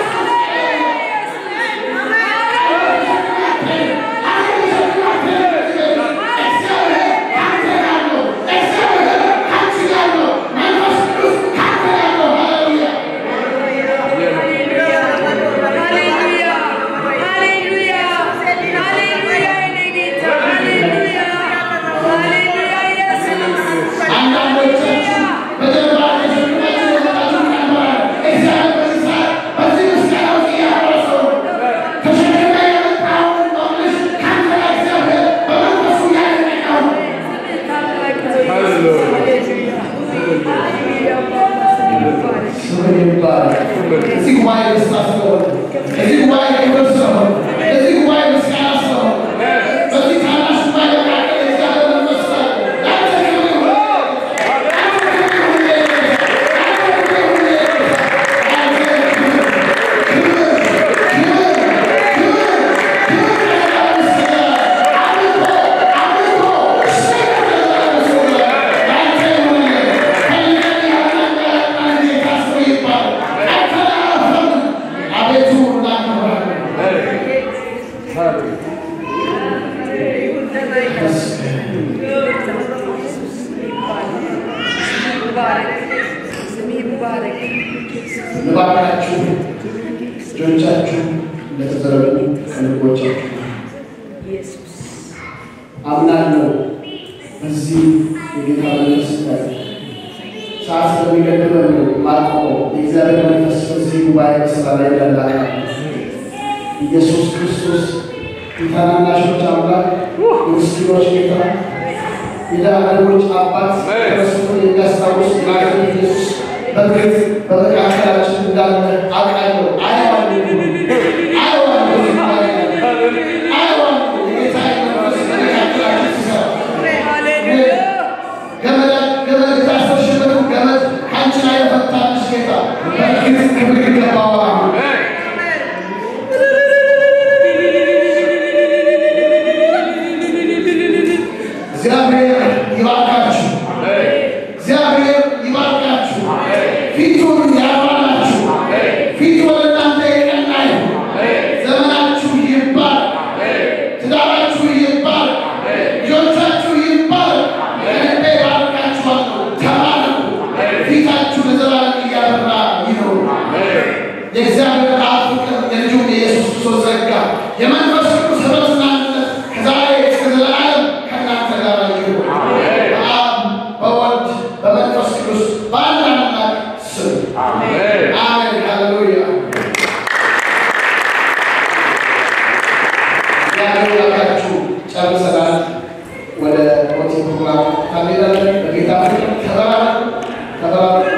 ስምን ይባላል። እዚህ ጉባኤ ደስታ ስለሆነ፣ እዚህ ጉባኤ ክብር ስለሆነ፣ እዚህ ጉባኤ ምስጋና ስለሆነ፣ በዚህ ታናሽ ጉባኤ መካከል የእግዚአብሔር መንፈስ ስላለ ለአንተ ክብር ይሁን። ለአንተ ክብር ይሁን ጌታ። ለአንተ ክብር ይሁን ጌታ። ለአንተ ክብር፣ ክብር፣ ክብር፣ ክብር፣ ክብር ለዘላለም ይሰገዳል። አምልኮ፣ አምልኮ፣ ስግደት ለዘላለም ይሰገዳል። ለአንተ ይሁን ፈልገን ያመጣን ጌታ ስሙ ይባረክ። አልተላለፈም። አቤቱ እናከብርሃለን። ልባርካችሁ እጆቻችሁ እንደተዘረጉ ከልቦቻችሁ አምናለሁ። በዚህ የጌታ መንፈስ ላይ ሰዓት ስለሚገድበን ነው ማቆመው። የእግዚአብሔር መንፈስ በዚህ ጉባኤ በስራ ላይ ያላቃ ኢየሱስ ክርስቶስ የታናናሾች አምላክ የምስኪኖች ጌታ የዳህሮች አባት ክርስቶስን የሚያስታውስ ናዝሬቱ ኢየሱስ በግልጽ በመካከላችን እንዳለ አውቃለሁ። አየዋለሁ አየዋለሁ አየዋለሁ የጌታ መንፈስ በመካከላችን ሲሰራ ገመድ ገመድ የታሰርሽበትን ገመድ ከአንቺ ላይ የፈታልሽ ጌታ በእርግጥ ክብር ይገባዋል። እግዚአብሔር ይባርካችሁ። እግዚአብሔር አሜን። አሜን። ሃሌሉያ። እግዚአብሔር ያውቃችሁ። ጨርሰናል። ወደ ሞቲ ፕሮግራም ታሜዳለን። በጌታ ፍቅር ተባረኩ፣ ተባረኩ።